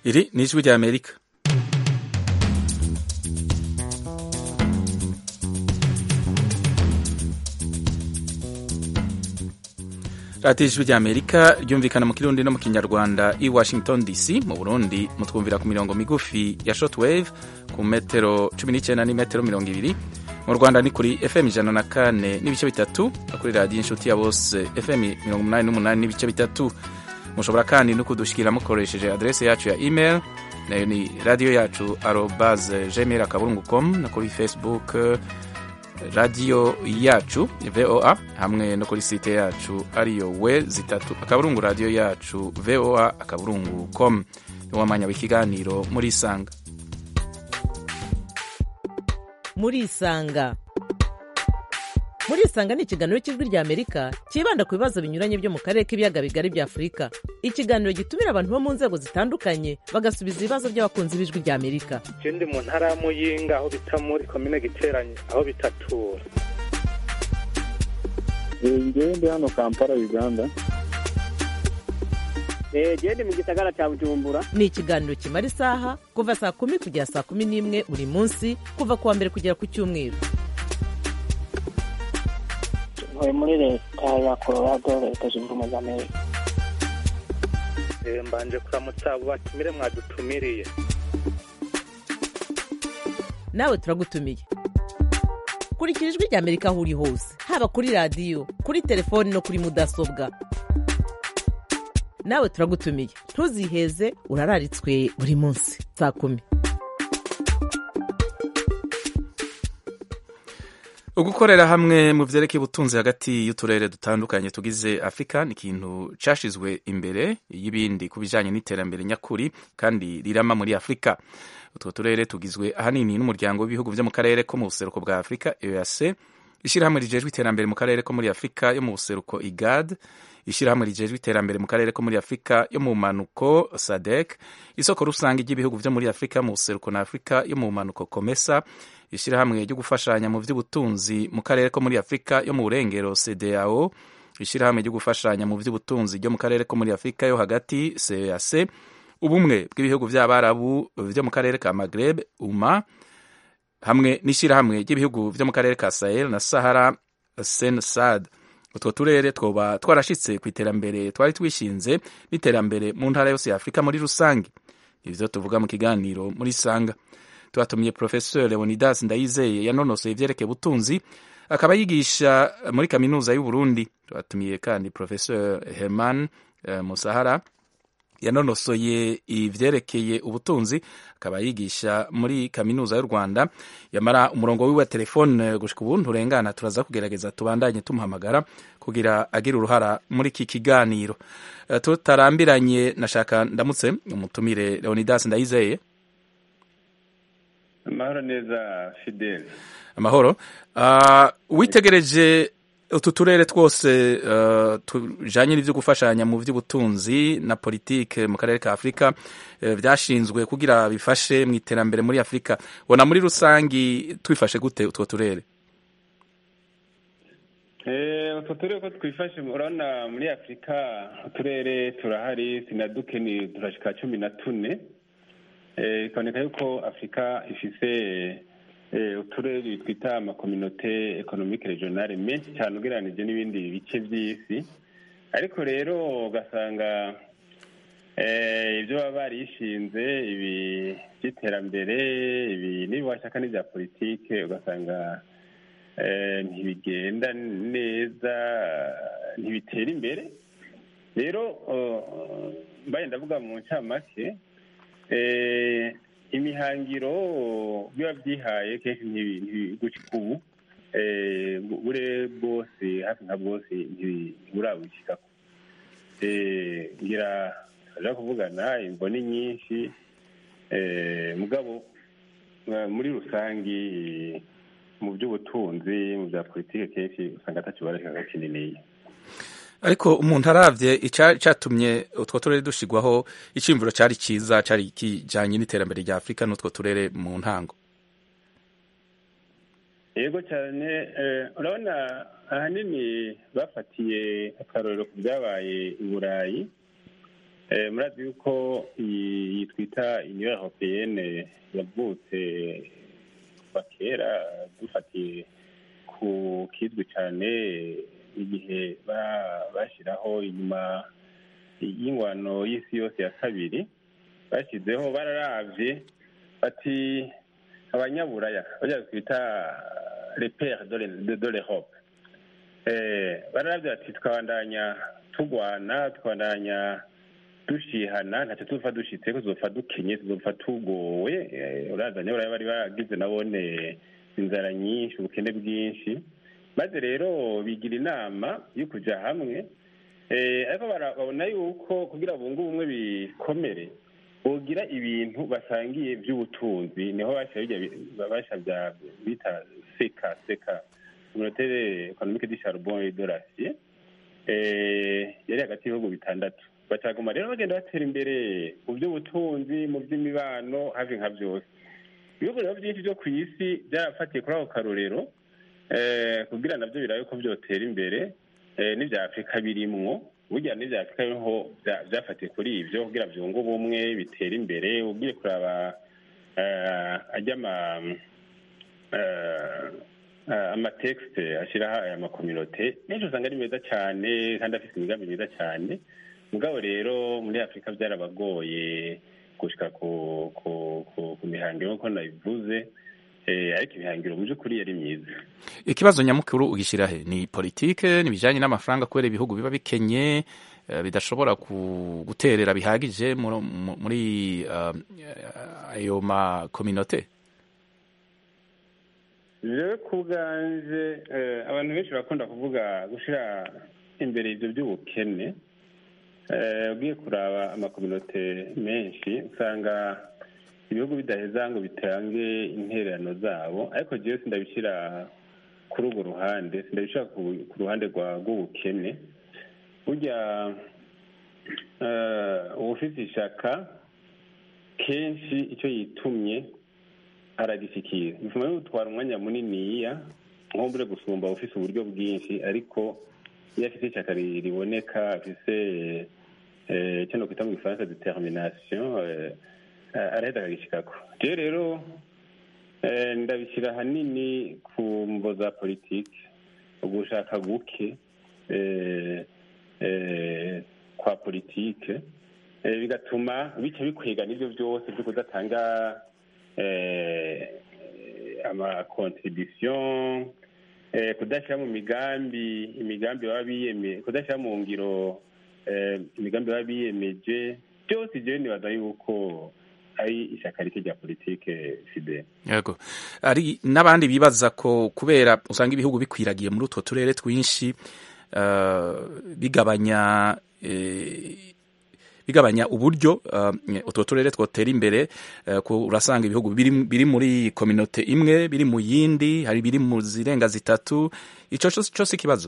iri ni ijwi rya amerika radiyo ijwi rya amerika ryumvikana mu kirundi no mu kinyarwanda i washington dc mu burundi mutwumvira ku mirongo migufi ya shortwave ku metero cumi n'icyenda n'imetero mirongo ibiri mu rwanda ni kuri fm ijana na kane n'ibice bitatu no kuri radiyo inshuti ya bose fm mirongo umunani n'umunani n'ibice bitatu mushobora kandi no kudushyikira mukoresheje adrese yacu ya email nayo ni radiyo yacu arobaze gmail akaburungu com no kuri facebook radiyo yacu voa hamwe no kuri site yacu ariyo we zitatu akaburungu radiyo yacu voa akaburungu com niwo mwanya w'ikiganiro muri isanga muri isanga muri isanga ni ikiganiro cy'ijwi rya amerika cyibanda ku bibazo binyuranye byo mu karere k'ibiyaga bigari bya afurika ikiganiro gitumira abantu bo mu nzego zitandukanye bagasubiza ibibazo by'abakunzi b'ijwi rya amerika je ndi mu ntara ya muyinga aho bita muri komine giteranye aho bitatura ngewe ndi hano kampala uganda gende mu gisagara cya bujumbura ni ikiganiro kimara isaha kuva saa kumi kugera saa kumi n'imwe buri munsi kuva ku wa mbere kugera ku cyumweru ntuye muri leta ya colorado leta zunze ubumwe za amerika Eh, mbanje kuramutsa abo batumire mwadutumiriye nawe turagutumiye kurikira ijwi rya amerika aho uri hose haba kuri radiyo kuri telefoni no kuri mudasobwa nawe turagutumiye ntuziheze urararitswe buri munsi saa kumi ugukorera hamwe mu vyerekeye ubutunzi hagati y'uturere dutandukanye tugize afurika ni ikintu cashizwe imbere y'ibindi ku bijanye n'iterambere nyakuri kandi rirama muri afurika utwo turere tugizwe ahanini n'umuryango w'ibihugu vyo mu karere ko mu buseruko bwa afurika eac ishirahamwe rijejwe iterambere mu karere ko muri afurika yo mu buseruko igad ishirahamwe rijejwe iterambere mu karere ko muri afurika yo mu manuko sadek isoko rusange ry'ibihugu vyo muri afurika mu buseruko na afurika yo mu manuko komesa ishirahamwe ryo gufashanya mu vy'ubutunzi mu karere ko muri afurika yo mu burengero cdao ishirahamwe ryo gufashanya mu vy'ubutunzi ryo mu karere ko muri afurika yo hagati cac ubumwe bw'ibihugu vy'abarabu vyo mu karere ka magreb uma hamwe n'ishirahamwe ry'ibihugu vyo mu karere ka sahel na sahara sensad utwo turere twoba twarashitse ku iterambere twari twishinze n'iterambere mu ntara yose ya afurika muri rusange ivyo tuvuga mu kiganiro muri sanga twatumiye professeur leonidas ndayizeye yanonosoye ivyerekeye ubutunzi akaba yigisha muri kaminuza y'uburundi twatumiye kandi professeur herman uh, musahara yanonosoye ivyerekeye ubutunzi akaba yigisha muri kaminuza y'u rwanda yamara umurongo wiwe wa telefone gushika ubu nturengana turaza kugerageza tubandanye tumuhamagara kugira agire uruhara muri iki kiganiro uh, tutarambiranye nashaka ndamutse umutumire leonidas ndayizeye amahoro neza fidele amahoro uh, witegereje utu turere twose uh, tujanye n'ivyo gufashanya mu vy'ubutunzi na politike mu karere ka afurika uh, vyashinzwe kugira bifashe mu iterambere muri afurika bona muri rusangi twifashe gute utwo turere utwo turere ko twifashe urabona muri afurika uturere turahari sinaduke ni turashika cumi na tune bikaboneka yuko afurika ifise uturere twita amakominote ekonomike regionale menshi cyane ugereranije n'ibindi bice by'isi ariko rero ugasanga ibyo baba barishinze ibi by'iterambere ibi n'ibiwashaka n'ibya politike ugasanga ntibigenda neza ntibitera imbere rero mbaye ndavuga mu ncamake imihangiro biba byihaye kenshi ntibigucika ubu bure bwose hafi nka bwose ntiburabushyikako ngira turaja kuvugana imboni nyinshi mugabo muri rusangi mu by'ubutunzi mu bya politiki kenshi usanga atacyo barashaka kininiya ariko umuntu aravye icatumye utwo turere dushigwaho iciyumviro cari ciza cari kijanye n'iterambere rya afurika n'utwo turere mu ntango yego cyane urabona ahanini bafatiye akarorero ku byabaye i burayi murazi yuko iyi twita twita union européenne yavutse kuva kera dufatiye ku kizwi cyane igihe ba- bashyiraho inyuma y'ingwano y'isi yose ya kabiri bashyizeho bararavye bati abanyaburaya bajya twita repere de l'europe Eh, bararavye bati twabandanya tugwana twabandanya dushihana ntacyo tuzopfa dushitseko tuzopfa dukenye tuzopfa tugowe Eh, uraza abanyaburaya bari bagize nabone inzara nyinshi ubukene bwinshi maze rero bigira inama yo kuja hamwe Eh, ariko bara- babona yuko kugira bunge ubumwe bikomere bogira ibintu basangiye by'ubutunzi niho basha bijya bi- basha bya bita seka seka communautaire économique du charbon et de l'acier eh, yari hagati y'ibihugu bitandatu bacaguma rero bagenda batera imbere mu by'ubutunzi mu by'imibano hafi nka byose ibihugu rero byinshi byo ku isi byarafatiye kuri ako karorero eh, kugira nabyo birabe ko byotera imbere eh, n'ibya afurika birimwo burya n'ibya afurika biriho bya- byafatiye kuri ibyo kugira byunge ubumwe bitera imbere ugiye kuraba eh, ajya ama eh, eh, amatekisite ashyiraho aya makominote menshi usanga ari meza cyane kandi afite imigambi myiza cyane mugabo rero muri afurika byarabagoye gushika ku ku ku ku mihangiro nk'uko nabivuze eh, ariko imihangiro mu by'ukuri yari myiza ikibazo nyamukuru ugishyira he ni politike n'ibijyanye n'amafaranga kubera ibihugu biba bikenye eh, bidashobora ku- guterera bihagije muri- mu- muri eh, ayo makominote rero ku bwanje eh, abantu benshi barakunda kuvuga gushyira imbere ibyo by'ubukene Eh, ugiye kuraba amakominote menshi usanga ibihugu bidaheza ngo bitange intererano zabo ariko jewe sindabishyira kuri urwo ruhande sindabishyira ku- ku ruhande rwa rw'ubukene burya eh, uwufite ishaka kenshi icyo yitumye aragishyikira bituma bimutwara umwanya muniniya nkumbure gusumba ufise uburyo bwinshi ariko iyo afite ishyaka ri- riboneka afise eh, icyo nokwita mu gifaransa determination eh, eh, araheza akagishyikako jewe rero eh, ndabishyira ahanini ku mvo za politiki ugushaka guke eh, eh, kwa politike eh, bigatuma bica bikwega n'ibyo byose byo kudatanga eh, amakontribution eh, kudashyira mu migambi imigambi baba biyeme kudashyira mu ngiro eh, imigambi baba biyemeje byose jewe nibaza yuko ari ishyaka rike rya politike fidele yego ari n'abandi bibaza ko kubera usanga ibihugu bikwiragiye muri utwo turere twinshi eh, bigabanya eh, bigabanya uburyo eh, utwo turere twotera imbere eh, ko urasanga ibihugu biri, biri muri kominote imwe biri mu yindi hari biri mu zirenga zitatu ico co co si ikibazo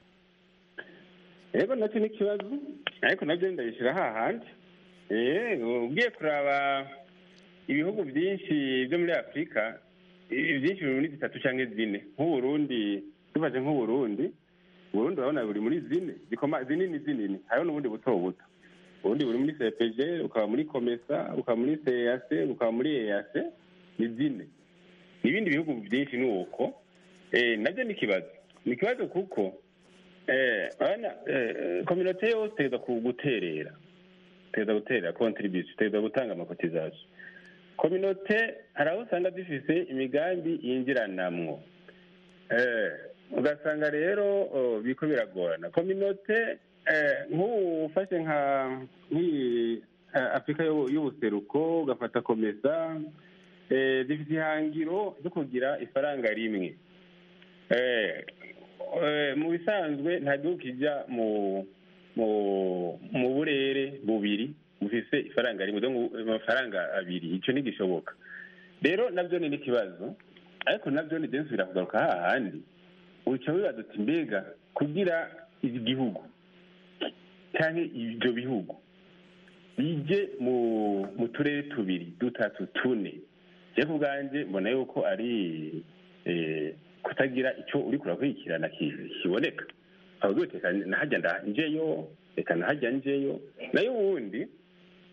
yego nacyo ni ikibazo ariko nabyo ndabishyira hahandi Eh, ugiye kuraba ibihugu byinshi byo muri afurika i- byinshi biri muri zitatu cyangwa zine nk'uburundi dufashe nk'uburundi uburundi urabona buri muri zine zikoma zinini zinini hariho n'ubundi buto buto ubundi buri muri cpg ukaba muri komesa ukaba muri cac ukaba muri eac ni zine n'ibindi bihugu byinshi ni uko Eh, nabyo ni ikibazo ni ikibazo kuko eh, urabona eh, kominote yose iteza guterera iteza guterera contribution iteza gutanga amakotizasiyo kominote hari aho usanga zifise imigambi yinjiranamwo Eh, ugasanga rero oh, biriko biragorana kominote eh, nk'ubu ufashe nka nk'iyi eh, afurika y'ubu- y'ubuseruko ugafata komesa eh, zifite ihangiro ryo kugira ifaranga rimwe Eh, eh, mu bisanzwe nta gihugu kijya mu mu mu burere bubiri bufise ifaranga rimwe donc amafaranga abiri icyo ntigishoboka rero nabyo ni n'ikibazo ariko nabyo ni byinshi birakugaruka hahandi uca wibaza uti mbega kugira igihugu cyangwa ibyo bihugu bije mu mu turere tubiri dutatu tune je ku bwanjye mbona yuko ari eh, kutagira icyo uri kurakurikirana ki- kiboneka avuga uti reka nahajya nda- njeyo reka nahajya njeyo nayo ubundi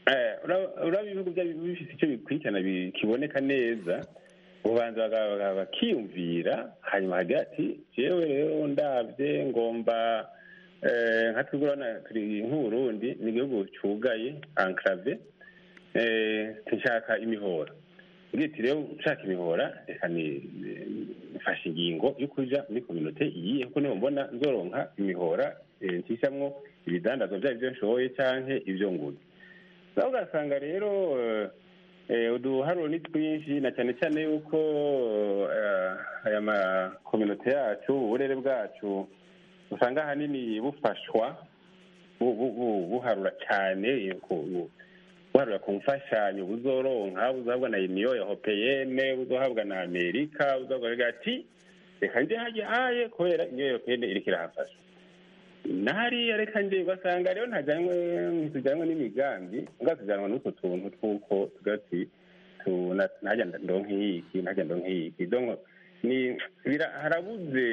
Eh, ura- uraba ibihugu byari bifite icyo bikurikirana bi- kiboneka neza ubanza baga- baga- bakiyumvira hanyuma hagira ati jewe rero ndabye ngomba eh, nka twebwe urabona turi nk'uburundi ni igihugu cugaye enclave eh, nshaka imihora ugira ati rero nshaka imihora reka ni- nifashe ingingo yo kuja muri kominote iyihe kuko niho mbona nzoronka imihora eh, ncishamwo ibidandazwa vyaba ivyo nshoboye canke ivyo nguze nawe ugasanga rero eh, eh, uduharuro ni twinshi na cyane cyane yuko eh, aya makominote yacu uburere bwacu usanga ahanini bufashwa bu- bu- bu- buharura cyane ku- bu- buharura ku mfashanyo buzoronka buzohabwa na uniyo europeyene buzohabwa na amerika buzohabwa ati reka nje hajya haye kubera uniyo europeyene iriko irahafasha nahariya reka nje ugasanga rero ntajyanwe ntitujyanwe n'imigambi nga tujyanwa n'utwo tuntu tw'uko tugati ntajya ndonke iki ntajya ndonke iki donc ni bira- harabuze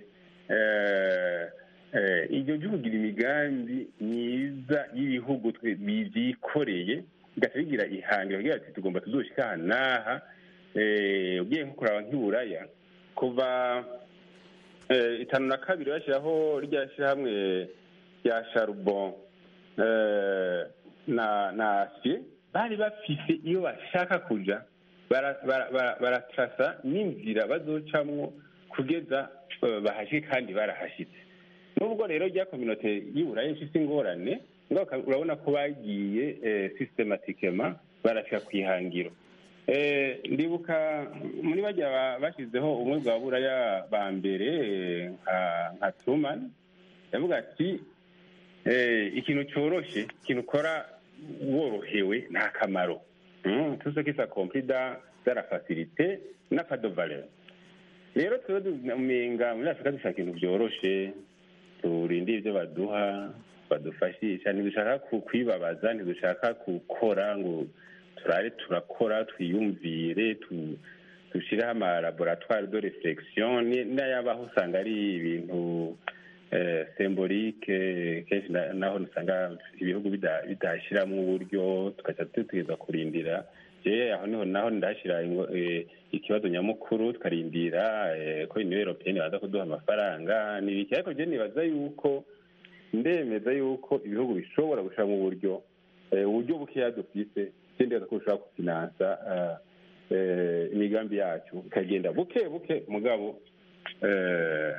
eh, eh, iryo ryo kugira imigambi myiza y'ibihugu twe- bivyikoreye bigaca bigira ihangiro kugira ati tugomba tuzoshika aha n'aha eh, ugiye nko kuraba nk'iburaya kuva eh, itanu na kabiri bashyiraho rya shyirahamwe rya charbon eh, na na acier bari bafise iyo bashaka kuja bara- bara- bara- baratrasa n'inzira bazocamwo kugeza eh, bahashike kandi barahashitse nubwo rero rya kominote y'iburayi ifise ingorane ngaho uka- urabona ko bagiye eh, systematikema barashika ku ihangiro Eh, ndibuka muri bajya ba- bashyizeho ubumwe bwa buraya ba mbere eh, nka nka truman yavuga ati eh, ikintu cyoroshe ikintu ukora worohewe nta kamaro Mm, tout ce qui s'accomplit dans dans la facilité n'a pas de valeur rero twebwe umenga muri afurika dushaka ibintu byoroshe turinde ibyo baduha badufashisha ntidushaka ku- kwibabaza ntidushaka gukora ngo turare turakora twiyumvire tu- dushyireho amalaboratwari de reflexion ni- n'ayabaho usanga ari ibintu eh, sembolike kenshi na- naho usanga ibihugu bida- bidashyiramo uburyo tugaca dutegereza kurindira je aho niho naho ndahashyira ingo- eh, ikibazo nyamukuru tukarindira eh, ko uniyo europeyeni baza kuduha amafaranga n'ibiki ariko je nibaza yuko ndemeza yuko ibihugu bishobora gushiramo uburyo eh, uburyo bukeya dufise sindeza ko bushobora gufinansa eh, eh, imigambi yacu ikagenda buke buke mugabo eh,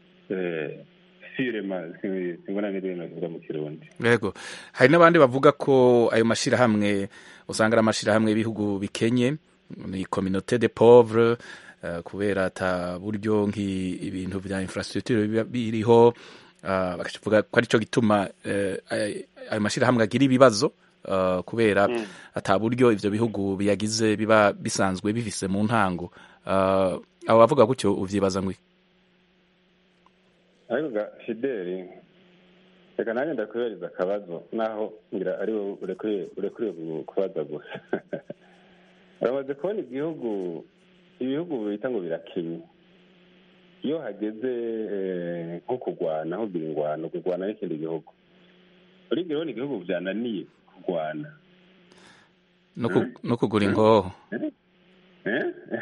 eh, sirema simbona n'ibintu bivuga mu kirundi yego hari n'abandi bavuga ko ayo mashyirahamwe usanga ari amashyirahamwe y'ibihugu bikenye ni communauté de pauvre eh, kubera ata buryo nk'ibintu bya infrastructure biba biriho eh, bakavuga ko aricyo gituma eh, ay- ayo mashyirahamwe agira ibibazo eh, kubera ata buryo ivyo bihugu biyagize biba bisanzwe bifise mu ntango Eh, abo bavuga gutyo uvyibaza ngwi ariko ga fideli reka nanjye ndakubereza akabazo naho ngira ari wowe urekuriye urekuriye gu- kubaza gusa uramaze kubona igihugu ibihugu bita ngo birakenye iyo hageze eh, nko kurwana aho ugira ingwano kurwana n'ikindi gihugu urigira ubona igihugu byananiye kurwana no ku- no kugura ingoho Eh?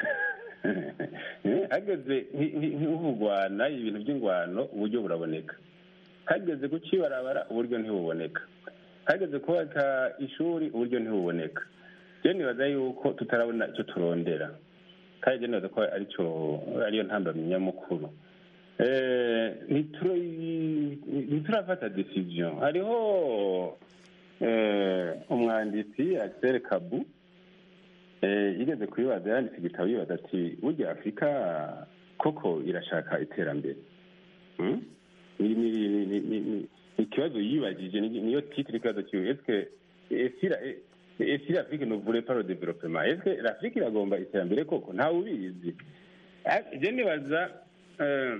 Eh, hageze nki- nki- nk'urwana ibintu by'ingwano uburyo buraboneka hageze guca ibarabara uburyo ntibuboneka hageze kubaka ishuri uburyo ntibuboneka je nibaza yuko tutarabona icyo turondera kandi je nibaza ko aricyo ariyo ntambamyi nyamukuru Eh, ntituri- ntiturafata decision hariho eh, umwanditsi Axel Kabu Eh, yigeze kubibaza yanditse igitabo yibaza ati burya afurika koko irashaka iterambere Hmm? Ni- ni- ni- ni- ni- ni- ni ikibazo yibajije ni- niyo titire ikibazo kiwe eske esira esira afrique ne voulait pas le développement eske l'afrique iragomba iterambere koko ntawe ubizi Ah, je nibaza eh,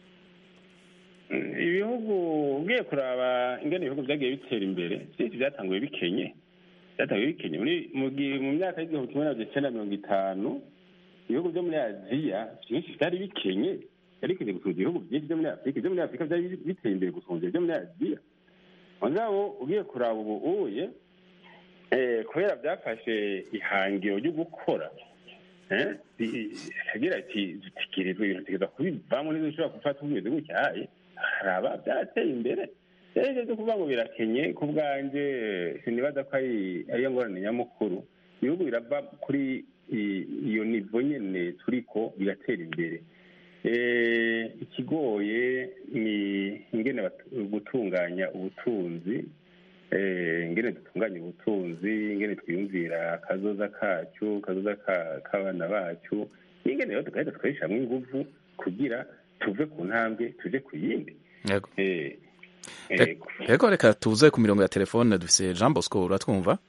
ibihugu ugiye kuraba ingene ibihugu byagiye bitera imbere byinshi byatanguye bikenye byatanguye bikenye muri mu gihe- mu myaka y'igihumbi kimwe magana cyenda mirongo itanu ibihugu byo muri aziya byinshi byari bikenye byari bikenye gusumba ibihugu byinshi byo muri afurika ibyo muri afurika byari biteye imbere gusumba ibyo muri aziya mugabo ugiye kuraba ubu uye eh, kubera byafashe ihangiro ryo gukora eh, i- agira ati dutegerezwa ibintu tugeza kubivamo ntidushobora gufata umeze gutyaye haraba byarateye imbere rero ibyo byo kuvuga ngo birakenye ku bwanjye sinibaza ko ari ariyo ngorane nyamukuru ibihugu birava kuri i- iyo nivo nyene turiko bigatera imbere Eh, ikigoye ni ingene batu- gutunganya ubutunzi eh, ingene dutunganya ubutunzi ingene twiyumvira akazoza kacu kazoza ka- k'abana bacu ingene rero tugahita tukarishamwo inguvu kugira tuve ku ntambwe tuje ku yindi yego Eh, Re- ego. yego reka tuze ku mirongo ya telefone dufise jean bosco uratwumva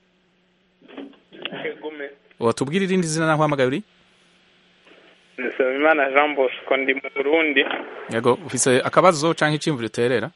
Egume. watubwira irindi zina naho uhamagaye uri Nsabimana Jean Bosco ndi mu Burundi. yego ufise akabazo canke iciyumviro uterera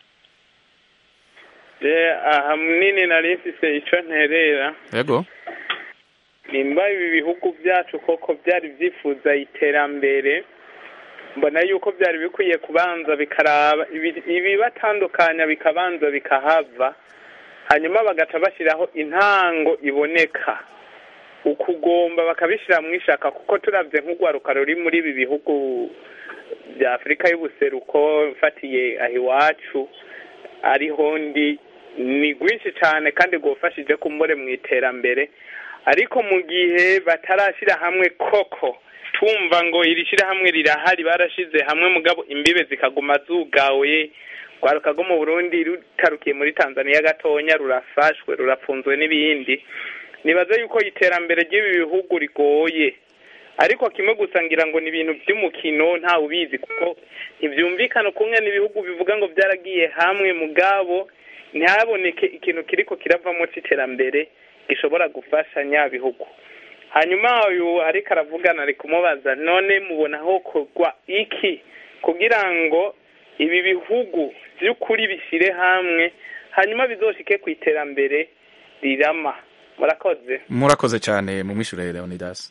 Je aha munini nari mfise ico nterera. yego Nimba ibi bihugu byacu koko byari byifuza iterambere mbona yuko byari bikwiye kubanza bikaraba ibi- ibibatandukanya bikabanza bikahava hanyuma bagaca bashyiraho intango iboneka ukugomba bakabishyira mu ishaka kuko turabye nk'urwaruka ruri muri ibi bihugu bya afurika y'ubuseruko mfatiye aho iwacu ariho ndi ni rwinshi cyane kandi rwafashije kumbure mu iterambere ariko mu gihe batarashyira hamwe koko tumva ngo iri shyirahamwe rirahari barashize hamwe mugabo imbibe zikaguma zugawe rwaruka rwo mu burundi rutarukiye muri tanzania gatonya rurafashwe rurapfunzwe n'ibindi nibaza yuko iterambere ry'ibi bihugu rigoye ariko kimwe gusa ngira ngo ni ibintu by'umukino ntawe ubizi kuko ntibyumvikana ukumwe n'ibihugu bivuga ngo byaragiye hamwe mugabo ntihaboneke ikintu kiriko kiravamo c'iterambere gishobora gufasha nyabihugu hanyuma uyu ariko aravugana ari kumubaza none mubona hokorwa iki kugira ngo ibi bihugu by'ukuri bishyire hamwe hanyuma bizoshike ku iterambere rirama murakoze murakoze cyane mu mwishure leonidas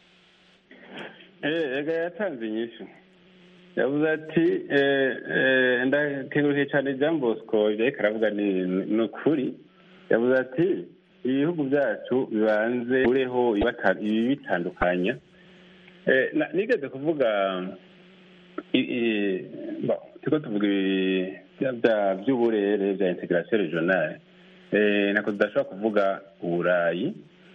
Eh, ega yatanze inyishu yavuze ati eh, eh, ndakengurukiye cyane jean bosco ibyo ariko aravuga ni ni ukuri yavuze ati ibihugu byacu bibanze ureho ibata- ibi bitandukanya Eh, na- nigeze kuvuga i- i- bon, turiko tuvuga ibi bya- bya- by'uburere bya integration regionale Eh, nako tudashobora kuvuga uburayi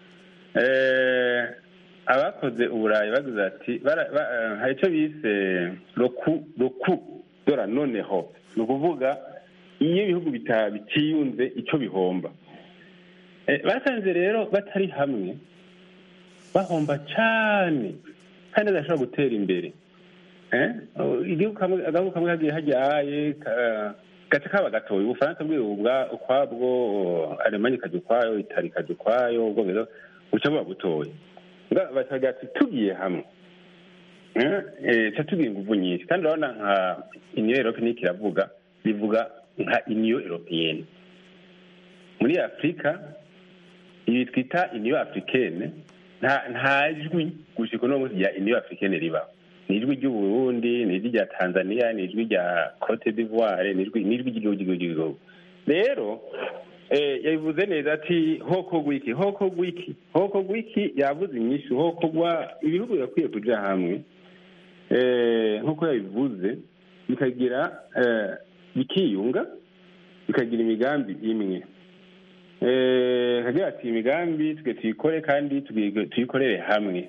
Eh, abakoze uburayi bagize ati bara- ba- eh, hari icyo bise roku roku dora noneho ni ukuvuga iyo ibihugu bita- bitiyunze icyo bihomba Eh, basanze rero batari hamwe bahomba cyane kandi badashobora gutera imbere Eh, oh, igihugu kamwe agahugu kamwe kagiye hajyaye ka- gace kaba gatoya ubufaransa bwiwe ubwa ukwabwo alemanya ikajya ukwayo itali ikajya ukwayo ubwongereza buca buba butoya Nga bakagira ati tugiye hamwe Eh, eh, ca tugira inguvu nyinshi kandi urabona nka uniyo europeyeni kiravuga bivuga nka uniyo europeyeni muri afurika ibi twita uniyo africaine nta nta jwi gushika uno munsi rya uniyo africaine ribaho ni ijwi ry'uburundi ni ijwi rya tanzania ni ijwi rya cote d'ivoire ni ijwi ni ijwi ry'igihugu ry'igihugu rero eh, yabivuze neza ati hokogwa iki hokogwa iki hokogwa iki yavuze inyishu hokogwa ibihugu birakwiye kuja hamwe eh, nk'uko yabivuze bikagira eh, bikiyunga bikagira imigambi imwe eh, kagira ati imigambi twe tuyikore kandi tugi- tuyikorere hamwe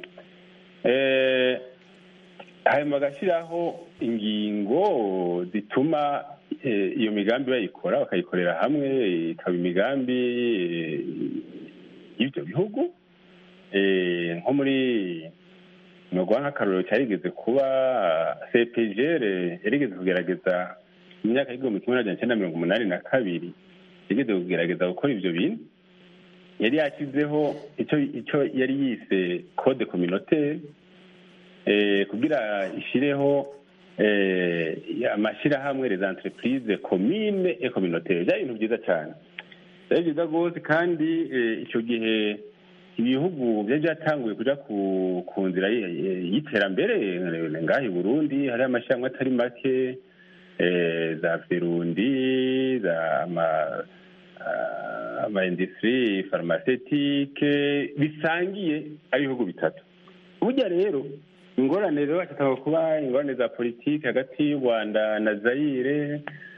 eh, hanyuma bagashyiraho ingingo zituma eh, iyo migambi bayikora bakayikorera hamwe ikaba imigambi eh, y'ibyo bihugu Eh, nko muri nogwa nk'akarorero cyarigeze kuba cpgr yarigeze kugerageza mu myaka y'igihumbi kimwe n'amajana cyenda mirongo umunani na kabiri yigeze kugerageza gukora ibyo bintu yari yashyizeho icyo icyo yari yise code communautaire eh, kugira ishyireho eh, amashyirahamwe les entreprises commune et communautaire byari ibintu byiza cyane byari byiza rwose kandi eh, icyo gihe ibihugu byari byatanguye kuja ku ku nzira y- y'iterambere eh, ngaha i burundi hariho amashyirahamwe atari make eh, za verundi za ama amaindustrie pharmaceutique bisangiye ari ibihugu bitatu burya rero ingorane rero hashobora kuba ingorane za politiki hagati y'u rwanda na zayire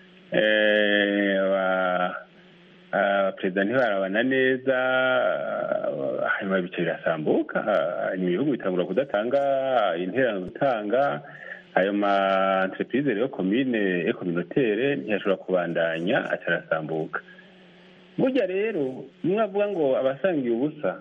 perezida ntibarabana neza hanyuma ibice birasambuka hanyuma ibihugu bitangura kudatanga interano gutanga ayo ma entreprise rero komine ekominotere ntiyashobora kubandanya atarasambuka burya rero nimwe avuga ngo abasangiye ubusa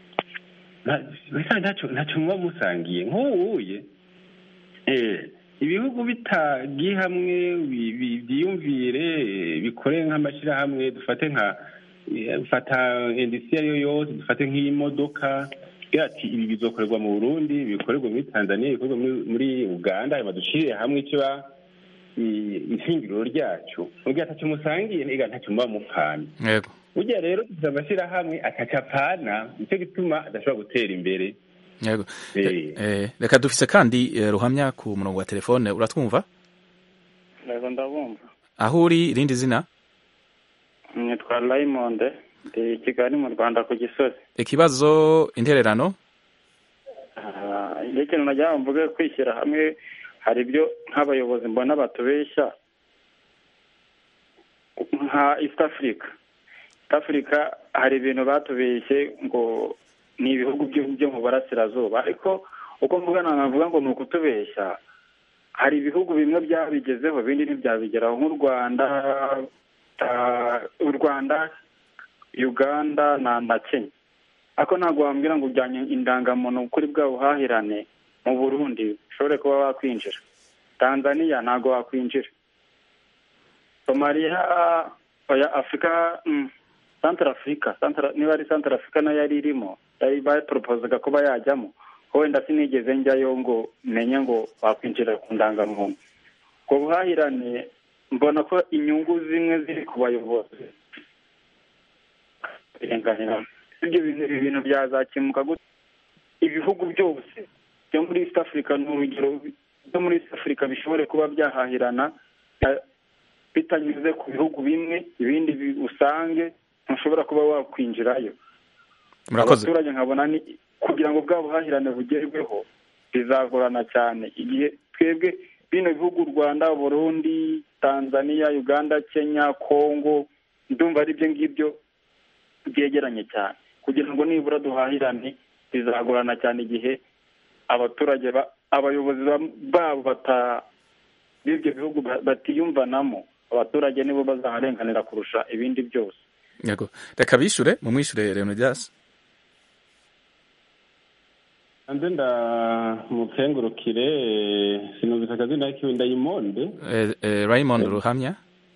ntacyo muba musangiye nk'uwuye ibihugu bitagiye hamwe byiyumvire bikore nk'amashyirahamwe dufate nka fata indisiyo ariyo yose dufate nk'imodoka ati ibi bizokorerwa mu burundi bikorerwa muri tanzania bikorerwa muri uganda hanyuma dushyirire hamwe icyo ishingiro ryacu ubwo atacyo musangiye niga ntacyo muba mupfana yego burya rero dufite amashyirahamwe atacapana nicyo gituma adashobora gutera imbere yego reka dufise kandi ruhamya ku murongo wa telefone uratwumva yego ndabumva aho uri irindi zina nitwa Raymond ndi kigali mu rwanda ku gisozi ikibazo intererano iyo ikintu nagira ngo mvuge kwishyira hamwe hari ibyo nk'abayobozi mbona batubeshya nka east africa east africa hari ibintu batubeshye ngo ni ibihugu byo mu burasirazuba ariko uko mvugana navuga ngo ni ukutubeshya hari ibihugu bimwe byabigezeho ibindi ntibyabigeraho nk'u rwanda u rwanda uganda na kenya ariko ntabwo wambwira ngo ujyanye indangamuntu kuri bwa buhahirane mu burundi ushobore kuba wakwinjira tanzania ntabwo wakwinjira somaliya oya afurika santara afurika niba ari santara afurika nayo yari irimo yari bayiporopozaga kuba yajyamo wenda sinigeze njyayo ngo menye ngo wakwinjira ku ndangamuntu ubwo buhahirane mbona ko inyungu zimwe ziri ku bayobozi ibyo bintu byazakemuka gute ibihugu byose byo muri east africa ni urugero byo muri east africa bishobore kuba byahahirana bitanyuze ku bihugu bimwe ibindi usange ntushobora kuba wakwinjirayo abaturage nkabona ni kugira ngo bwa buhahirane bugerweho bizagorana cyane igihe twebwe bino bihugu u rwanda burundi tanzania uganda kenya congo ndumva ari ibyo ngibyo byegeranye cyane kugira ngo nibura duhahirane bizagorana cyane igihe abaturage abayobozi babo b'ibyo bihugu batiyumvanamo abaturage nibo bazaharenganira kurusha ibindi byose yego reka bishure mumwishure leonidas hanze ndamukengurukire sinumvise akazina kiwe ndayimonde raymond ruhamya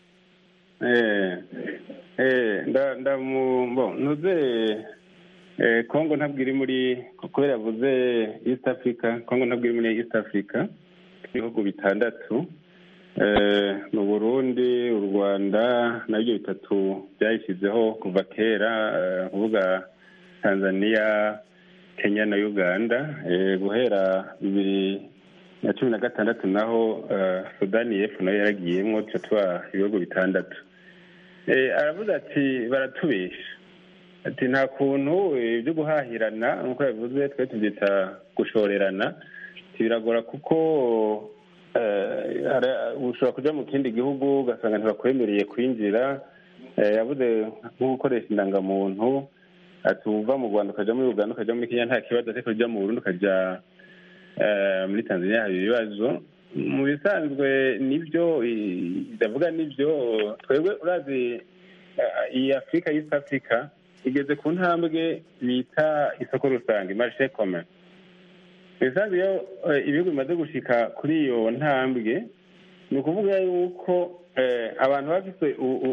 ntuze kongo ntabwo iri muri kubera yavuze east africa kongo ntabwo iri muri east africa ibihugu bitandatu mu burundi u rwanda nabyo bitatu byayishyizeho kuva kera kuvuga tanzania kenya na uganda guhera bibiri na cumi na gatandatu naho sudani y'epfo nayo yaragiyemo tuba tuba ibihugu bitandatu aravuze ati baratubesha ati nta kuntu ibyo guhahirana nk'uko yavuze twe tubyita gushorerana biragora kuko ushobora kujya mu kindi gihugu ugasanga ntibakwemereye kwinjira yavuze nko gukoresha indangamuntu ati uva mu rwanda ukajya muri uganda ukajya muri kenya nta kibazo ariko ujya mu burundi ukajya muri tanzania haba ibibazo mu bisanzwe nibyo ndavuga nibyo twebwe urazi iyi afurika y'isi afurika igeze ku ntambwe bita isoko rusange marishe kome bisanzwe iyo ibihugu bimaze gushika kuri iyo ntambwe ni ukuvuga yuko abantu bafite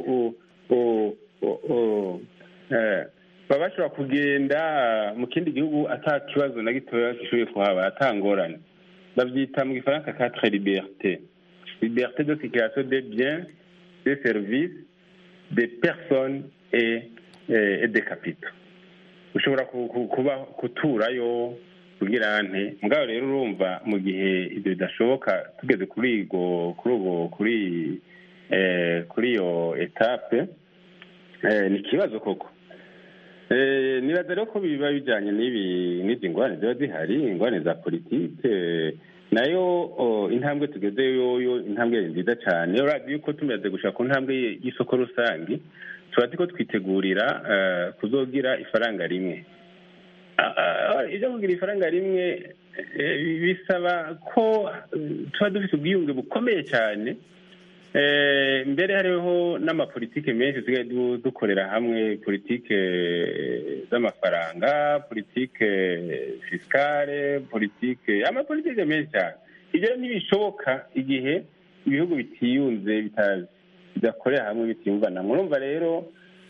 baba bashobora kugenda mu kindi gihugu ata kibazo na gitoya gishoboye kuhaba atangorane babyita mu gifaransa quatre liberté liberté de circulation des biens des services des personnes et, et des capitaux ushobora kuba kuturayo kugira nte mugabo rero urumva mu gihe ibyo bidashoboka tugeze kuri kuri kuri kuri iyo etape ni ikibazo koko nibaza rero ko biba bijyanye n'izi ngorane ziba zihari ingorane za politike nayo intambwe tugezeyo yo intambwe nziza cyane urabona yuko tumaze gushaka ku ntambwe y'isoko rusange tuba ko twitegurira kuzogira ifaranga rimwe ibyo kugira ifaranga rimwe bisaba ko tuba dufite ubwiyunge bukomeye cyane mbere hariho n'amapolitike menshi tusigaye dukorera hamwe politike z'amafaranga politike fisikare politike amapolitike menshi cyane ibyo ntibishoboka igihe ibihugu bitiyunze bidakorera hamwe bitiyumvana murumva rero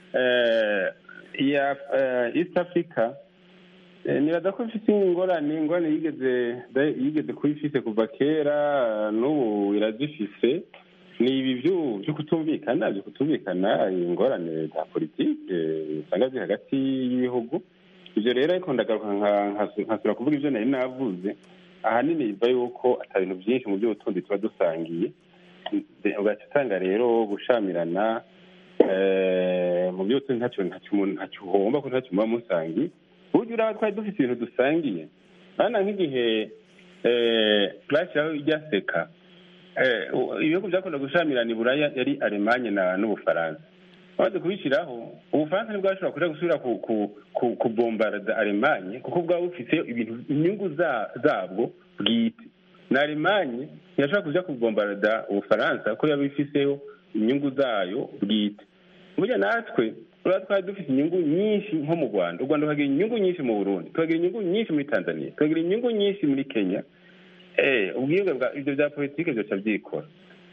iya east africa nibaza ko ifite ingorane ingorane yigeze yigeze kuba ifite kuva kera n'ubu irazifise ni ibi byo kutumvikana byo kutumvikana ingorane za politike usanga ziri hagati y'ibihugu ibyo rero ariko ndagaruka nkasura kuvuga ibyo nari navuze ahanini biva yuko atari ibintu byinshi mu by'ubutunzi tuba dusangiye ugaca usanga rero gushamirana mu by'ubutunzi ntacyo umuntu ntacyo uhomba ko ntacyo muba musangiye burya uraba twari dufite ibintu dusangiye hano nk'igihe bashyiraho ijya seka ibihugu byakunda gushamirana iburaya yari alemanye n'ubufaransa bamaze kubishyiraho ubufaransa ntibwashobora kuja gusubira kubombarada alemanye kuko bwaba bufite ibintu inyungu zabwo bwite na alemanye ntiyashobora kuja kubombarada ubufaransa kuko yaba ifiseho inyungu zayo bwite burya natwe uraba twari dufite inyungu nyinshi nko mu rwanda u rwanda rukagira inyungu nyinshi mu burundi tukagira inyungu nyinshi muri tanzania tukagira inyungu nyinshi muri kenya ubwiyunge bwa ibyo bya politiki byoca byikora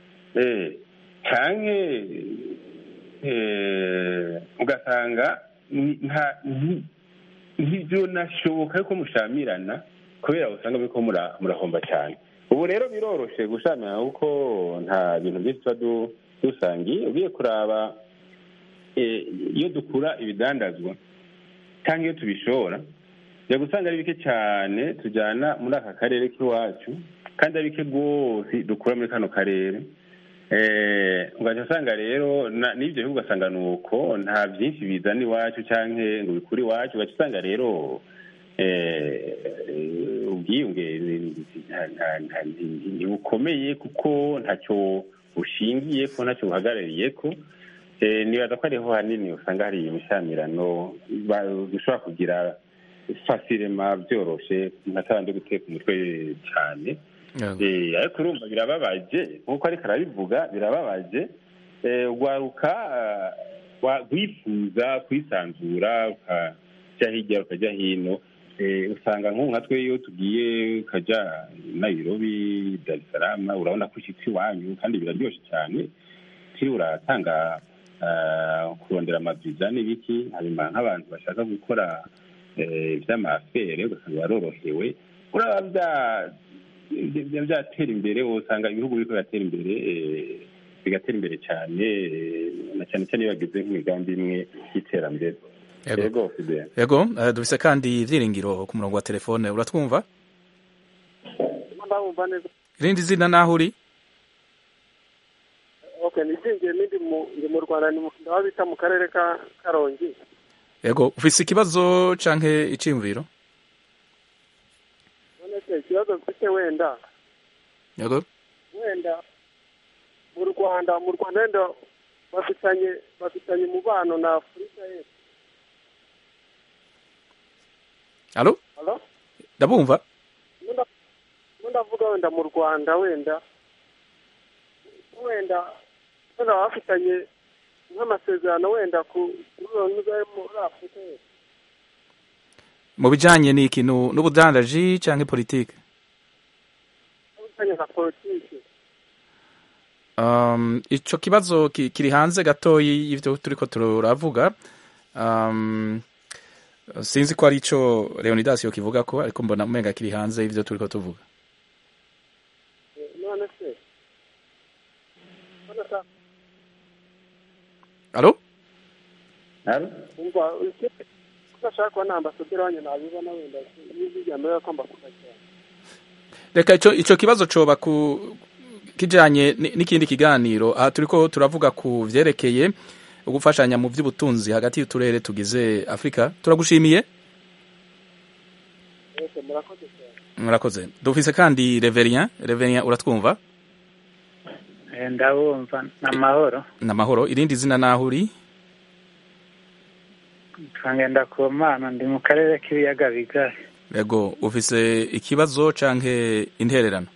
cyane ugasanga ntibyonashoboka yuko mushamirana kubera usanga biriko murahomba cyane ubu rero biroroshe gushamirana kuko nta bintu byinshi tuba dusangiye ugiye kuraba iyo dukura ibidandazwa cyangwa iyo tubishora jya gusanga ari bike cyane tujyana muri aka karere k'iwacu kandi ari bike rwose dukura muri kano karere ugahita usanga rero n'ibyo bihugu ugasanga ni uko nta byinshi bizana iwacu cyangwa ngo bikure iwacu ugahita usanga rero ubwiyunge ntibukomeye kuko ntacyo bushingiye ko ntacyo buhagarariye ko nibaza ko ariho hanini usanga hari imishamirano bishobora kugira fasirema byoroshe ntatabanje guteka umutwe cyane ariko urumva birababaje nk'uko ariko arabivuga birababaje waruka wifuza kwisanzura ukajya hirya ukajya hino usanga nk'ubu nka twe iyo tugiye ukajya nayirobi dar es salaam urabona ko ushyitse iwanyu kandi biraryoshye cyane ukiri uratanga kurondera amaviza n'ibiki hanyuma nk'abantu bashaka gukora iby'amafere ugasanga barorohewe uraba byatera imbere usanga ibihugu biriko biratera imbere bigatera imbere cyane na cyane cyane iyo bageze nk'imigambi imwe y'iterambere yego yego dufise kandi ibyiringiro ku murongo wa telefone uratwumva irindi zina naho uri okay nizingiye nindi ndi mu rwanda ndaho bita mu karere ka karongi yego ufise ikibazo canke iciyumviro none se ikibazo mfite wenda yego wenda mu rwanda mu rwanda wenda bafitanye bafitanye umubano na afurika y'epfo alo halo ndabumva ndavuga wenda mu rwanda wenda wenda wenda bafitanye nk'amasezerano wenda ku muri afurika y'epfo mu bijanye n'iki n'ubudandaji canke politike bijanye na politike um, ico kibazo kiri hanze gatoyi y'ivyo turiko turavuga um, sinzi ko ari ico leonidas yokivuga ko ariko mbona umenga kiri hanze y'ivyo turiko tuvuga none se alo umva udashaka kuba nta ambasaderi wanyu nabibona wenda n'ijwi rya mbere ko mbakunda cyane reka ico ico kibazo coba ku kijanye n'ikindi kiganiro aha turiko turavuga ku vyerekeye gufashanya mu by'ubutunzi hagati y'uturere tugize afurika turagushimiye Ese murakoze cyane murakoze dufise kandi reverien reverien uratwumva ndabumva ni amahoro ni amahoro irindi zina naho uri twangenda ku mana ndi mu karere k'ibiyaga bigari yego ufise ikibazo canke intererano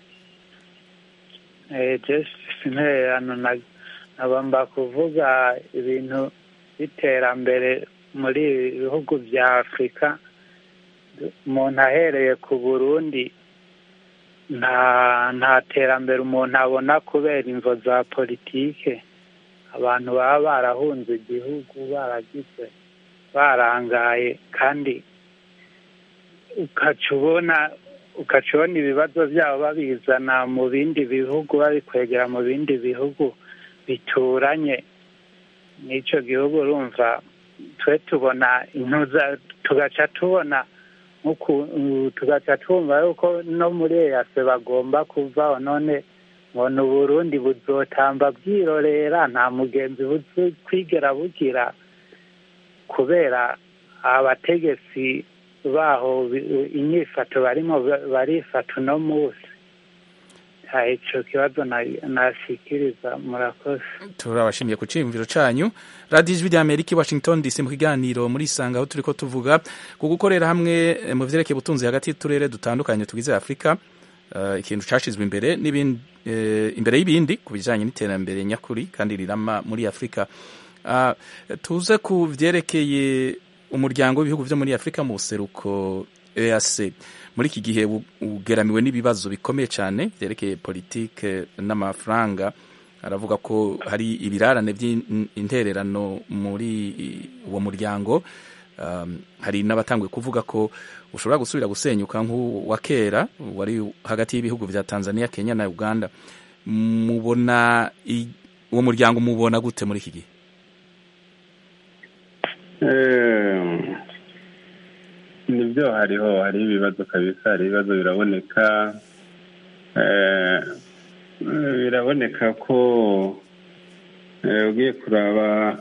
jesi intererano nagomba kuvuga ibintu by'iterambere muri ibi bihugu bya afurika umuntu ahereye ku burundi nta nta terambere umuntu abona kubera imvo za politike abantu baba barahunze igihugu baragize barangaye kandi ukaca ubona ukaca ubona ibibazo byabo babizana mu bindi bihugu babikwegera mu bindi bihugu bituranye n'icyo gihugu urumva twe tubona intuza tugaca tubona tugaca twumva yuko no muri eyase bagomba kuvaho none mbona uburundi buzotamba bwirorera nta mugenzi buzi kwigera bugira kubera abategetsi baho inyifato barimo barifata uno munsi icyo kibazo nashikiriza murakoze turabashimiye ku cyiyumviro cyanyu radiyo ijwi rya amerika i washington dc mu kiganiro muri isanga aho turi ko tuvuga ku gukorera hamwe mu byerekeye ubutunzi hagati y'uturere dutandukanye tugize afurika ikintu cyashyizwe imbere imbere y'ibindi ku bijyanye n'iterambere nyakuri kandi rirama muri afurika tuze ku byerekeye umuryango w'ibihugu byo muri afurika mu buseruko eac muri iki gihe ugeramiwe n'ibibazo bikomeye cyane byerekeye politike n'amafaranga aravuga ko hari ibirarane by'intererano muri uwo muryango hari n'abatanguye kuvuga ko ushobora gusubira gusenyuka nk'uwa kera wari hagati y'ibihugu bya tanzania kenya na uganda mubona uwo muryango mubona gute muri iki gihe nibyo hariho hari ibibazo kabisa hari ibibazo biraboneka biraboneka ko ugiye kuraba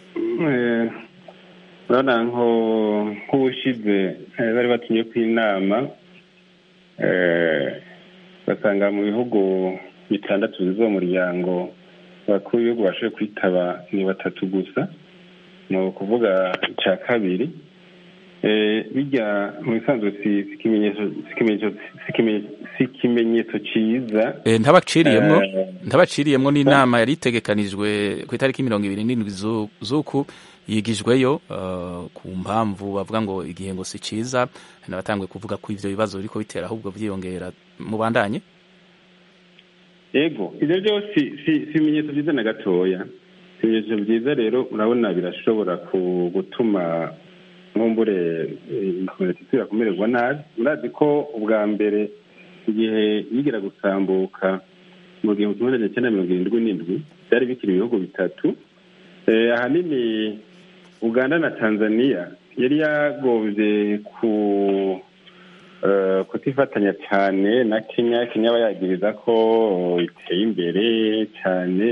urabona nk'ubushize bari batumye ku inama basanga mu bihugu bitandatu bigize uwo muryango abakuru b'ibihugu bashoboye kwitaba ni batatu gusa ni ukuvuga icya kabiri bijya mu bisanzwe si ikimenyetso cyiza ntabaciriyemo ntabaciriyemo n'inama yari itegekanijwe ku itariki mirongo ibiri n'indwi z'uku yigijweyo ku mpamvu bavuga ngo igihe ngo si cyiza hari n'abatanguye kuvuga ko ibyo bibazo biri bitera ahubwo byiyongera mubandanye yego ibyo byose si ibimenyetso byiza na gatoya ibimenyetso byiza rero urabona birashobora gutuma nkumbure ikomite isubira kumererwa nabi murazi ko ubwa mbere igihe yigira gusambuka mu gihumbi kimwe magana cyenda mirongo irindwi n'indwi byari bikiri ibihugu bitatu ahanini uganda na tanzania yari yagombye ku kutifatanya cyane na kenya kenya bayagiriza ko iteye imbere cyane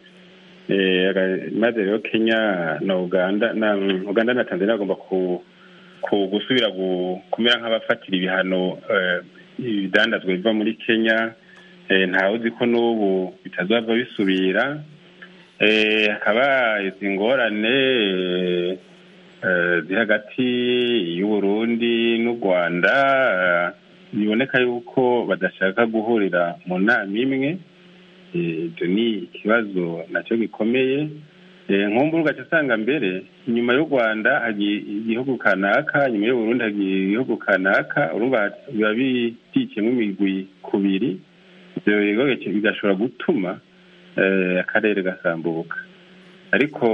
maze rero kenya na uganda na uganda na tanzania bagomba gusubira kumera nk'abafatira ibihano ibidandazwa biva muri kenya ntawe uzi ko n'ubu bitazava bisubira hakaba izi ngorane ziri hagati y'uburundi n'u rwanda biboneka yuko badashaka guhurira mu nama imwe ibyo ni ikibazo nacyo gikomeye nkumbura ugaca usanga mbere inyuma y'u rwanda hagiye igihugu kanaka nyuma y'uburundi hagiye igihugu kanaka urumva biba bikikiyemo imigwi kubiri ibyo bigashobora gutuma akarere gasambuka ariko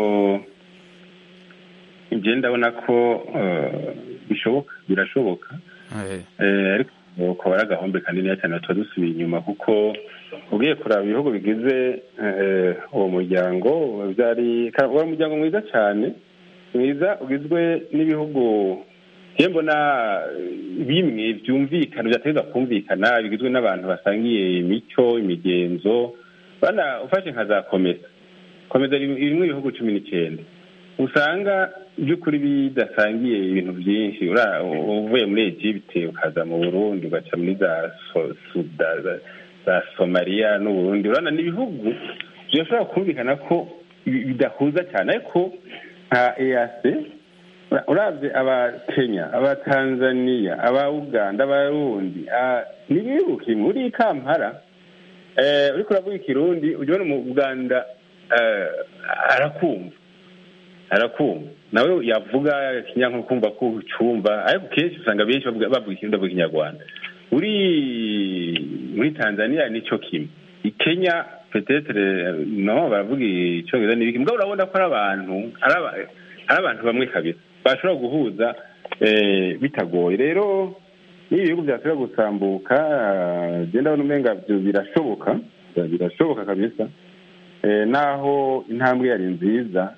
ibyo ndabona ko bishoboka birashoboka ariko ukaba ari agahombe kanini cyane tuba dusubiye inyuma kuko ugiye kuraba ibihugu bigize uwo muryango byari uwo muryango mwiza cyane mwiza ugizwe n'ibihugu mbona bimwe byumvikana byategeza kumvikana bigizwe n'abantu basangiye imico imigenzo bana ufashe nka za komesa komeza irimo ibihugu cumi n'icyenda usanga by'ukuri bidasangiye ibintu byinshi uvuye muri egipte ukaza mu burundi ugaca muri za za somaliya n'uburundi urabona ni ibihugu birashobora kumvikana ko bidahuza cyane ariko nka eyase urabye abakenya abatanzaniya aba uganda abarundi ntibibuke muri kampala uriko uravuga ikirundi ujya ubona mu uganda arakumva arakumva nawe yavuga ikinyankuru kumva ko ucumva ariko kenshi usanga benshi bavuga ikirundi bavuga ikinyarwanda uri muri tanzania nicyo kimwe ikenya petetere no baravuga icyongereza n'ibiki mbwa urabona ko ari abantu ari abantu bamwe kabisa bashobora guhuza bitagoye rero n'ibi bihugu byasubira gusambuka genda abona umenga birashoboka birashoboka kabisa naho intambwe yari nziza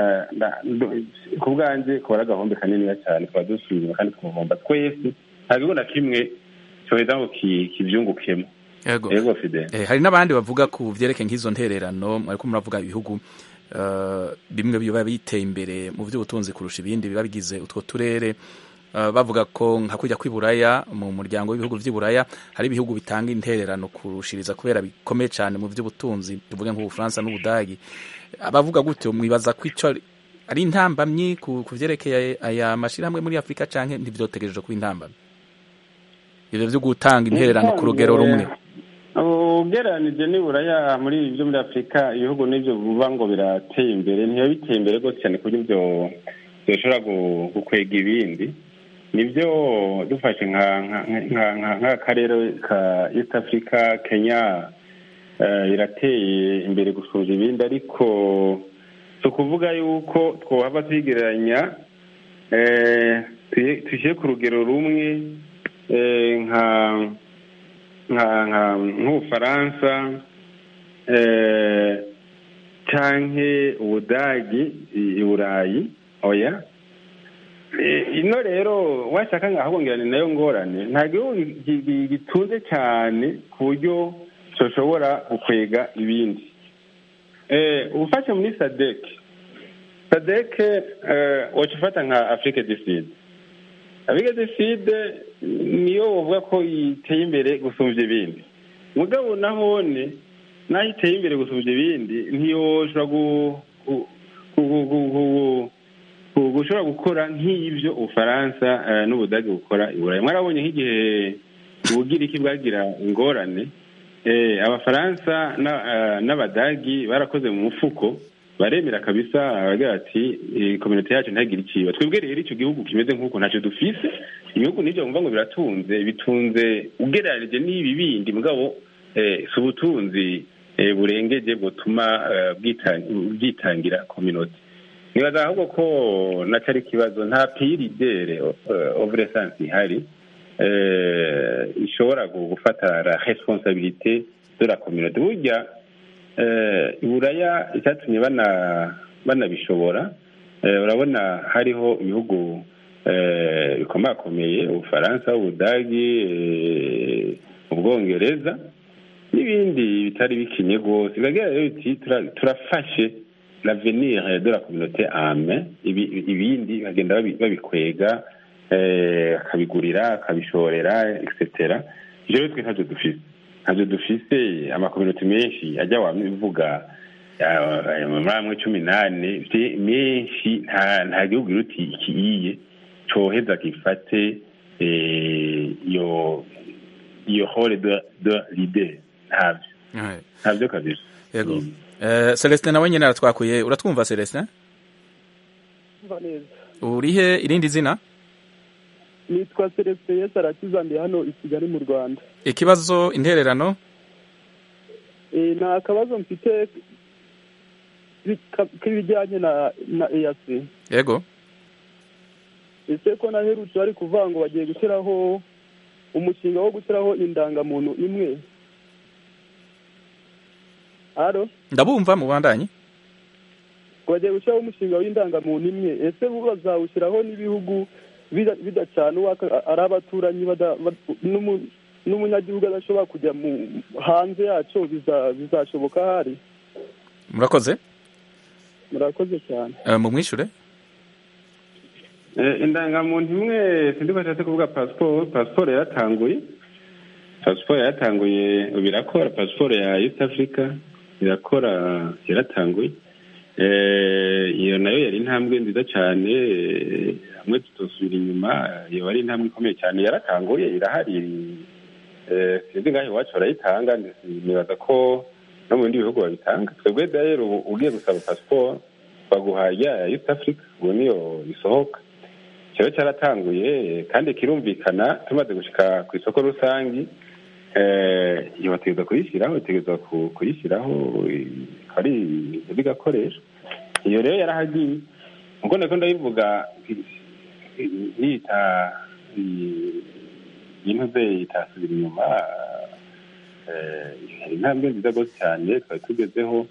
ku bwanjye kuba ari agahombe kaniniya cyane tukaba dusubira kandi tukavomba twese nta gihugu na kimwe cyoheza ngo kibyungukemo yego hari n'abandi bavuga ku byerekeye nk'izo ntererano ariko muravuga ibihugu bimwe biba biteye imbere mu by'ubutunzi kurusha ibindi biba bigize utwo turere bavuga ko nka kujya kw'iburaya mu muryango w'ibihugu by'iburaya hari ibihugu bitanga intererano kurushiriza kubera bikomeye cyane mu by'ubutunzi tuvuge nk'ubufaransa n'ubudagi abavuga gutyo mwibaza ko icyo ari intambamyi ku byerekeye aya mashyirahamwe muri afurika cyangwa ntibyotegereje kuba intambamyi ibyo byo gutanga intererano ku rugero rumwe ugereranije n'iburaya muri ibyo muri afurika ibihugu n'ibyo bivuga ngo birateye imbere ntibiba biteye imbere rwose cyane ku buryo bishobora gukwega ibindi nibyo dufashe nk'akarere ka east africa kenya irateye imbere gusumba ibindi ariko si ukuvuga yuko twahava tuyigereranya dushyire ku rugero rumwe nka nk'ubufaransa cyangwa ubudagi i burayi oya ino rero washaka nkahahungirana nayo ngorane nta gihugu gitunze cyane ku buryo gishobora gukwega ibindi ubufashe muri sadeke sadeke waca ufata nka afurike du sud afurike du sud niyo bavuga ko iteye imbere gusumbya ibindi mugabo nahone naho iteye imbere gusumbya ibindi ntiyoshobora gushobora gukora nk'ibyo ubufaransa n'ubudage bukora i burayi mwarabonye nk'igihe ubugiriki bwagira ingorane abafaransa n'abadagi barakoze mu mufuko baremera kabisa baragira ati kominote yacu ntagire ikiba twebwe rero icyo gihugu kimeze nk'uko ntacyo dufise ibihugu n'ibyo bumva ngo biratunze bitunze ugereranije n'ibi bindi mugabo si ubutunzi burengeje butuma bwitangira kominote nibaza ahubwo ko nacyo ari ikibazo nta piyiridere ovuresansi ihari ishobora gufata la responsabilite de la communauté burya iburaya icyatumye banabishobora urabona hariho ibihugu bikomakomeye ubufaransa ubudagi ubwongereza n'ibindi bitari bikinye rwose biragira rero biti turafashe l'avenir de la communauté ame ibindi bagenda babikwega akabigurira akabishorera etc ibyo rero twe ntabyo dufise ntabyo dufise amakominote menshi ajya wabivuga muri amwe cumi n'ane menshi nta gihugu iruti ikiyiye coheza gifate iyo iyo hore de lide ntabyo ntabyo kabisa yego celestin nawe nyine aratwakuye uratwumva celestin urihe irindi zina nitwa celestin yesi arakiza ndi hano i kigali mu rwanda ikibazo intererano ni akabazo mfite k'ibijyanye na na eyasi yego ese ko naherutse bari kuvuga ngo bagiye gushyiraho umushinga wo gushyiraho indangamuntu imwe haro ndabumva mu bandanye bagiye gushyiraho umushinga w'indangamuntu imwe ese bo bazawushyiraho n'ibihugu bidacana ari abaturanyi n'umunyagihugu adashobora kujya hanze yacyo bizashoboka hari murakoze murakoze cyane mu mwishure indangamuntu imwe sindi ko ashatse kuvuga pasiporo pasiporo yaratanguye pasiporo yaratanguye ubu irakora pasiporo ya east africa irakora yaratanguye iyo nayo yari intambwe nziza cyane hamwe tutosubira inyuma iyo ari intambwe ikomeye cyane yaratanguye irahari sinzi ngaho iwacu barayitanga nibaza ko no mu bindi bihugu babitanga twebwe rero ugiye gusaba pasiporo baguha ya east africa ubu niyo isohoka kiba cyaratanguye kandi kirumvikana tumaze gushyika ku isoko rusange iyo bategereza kuyishyiraho bategereza kuyishyiraho ari bigakoresha iyo rero yarahagiye ubwo nako ndayivuga yita y'intuze itasubira inyuma hari intambwe nziza rwose cyane twari tugezeho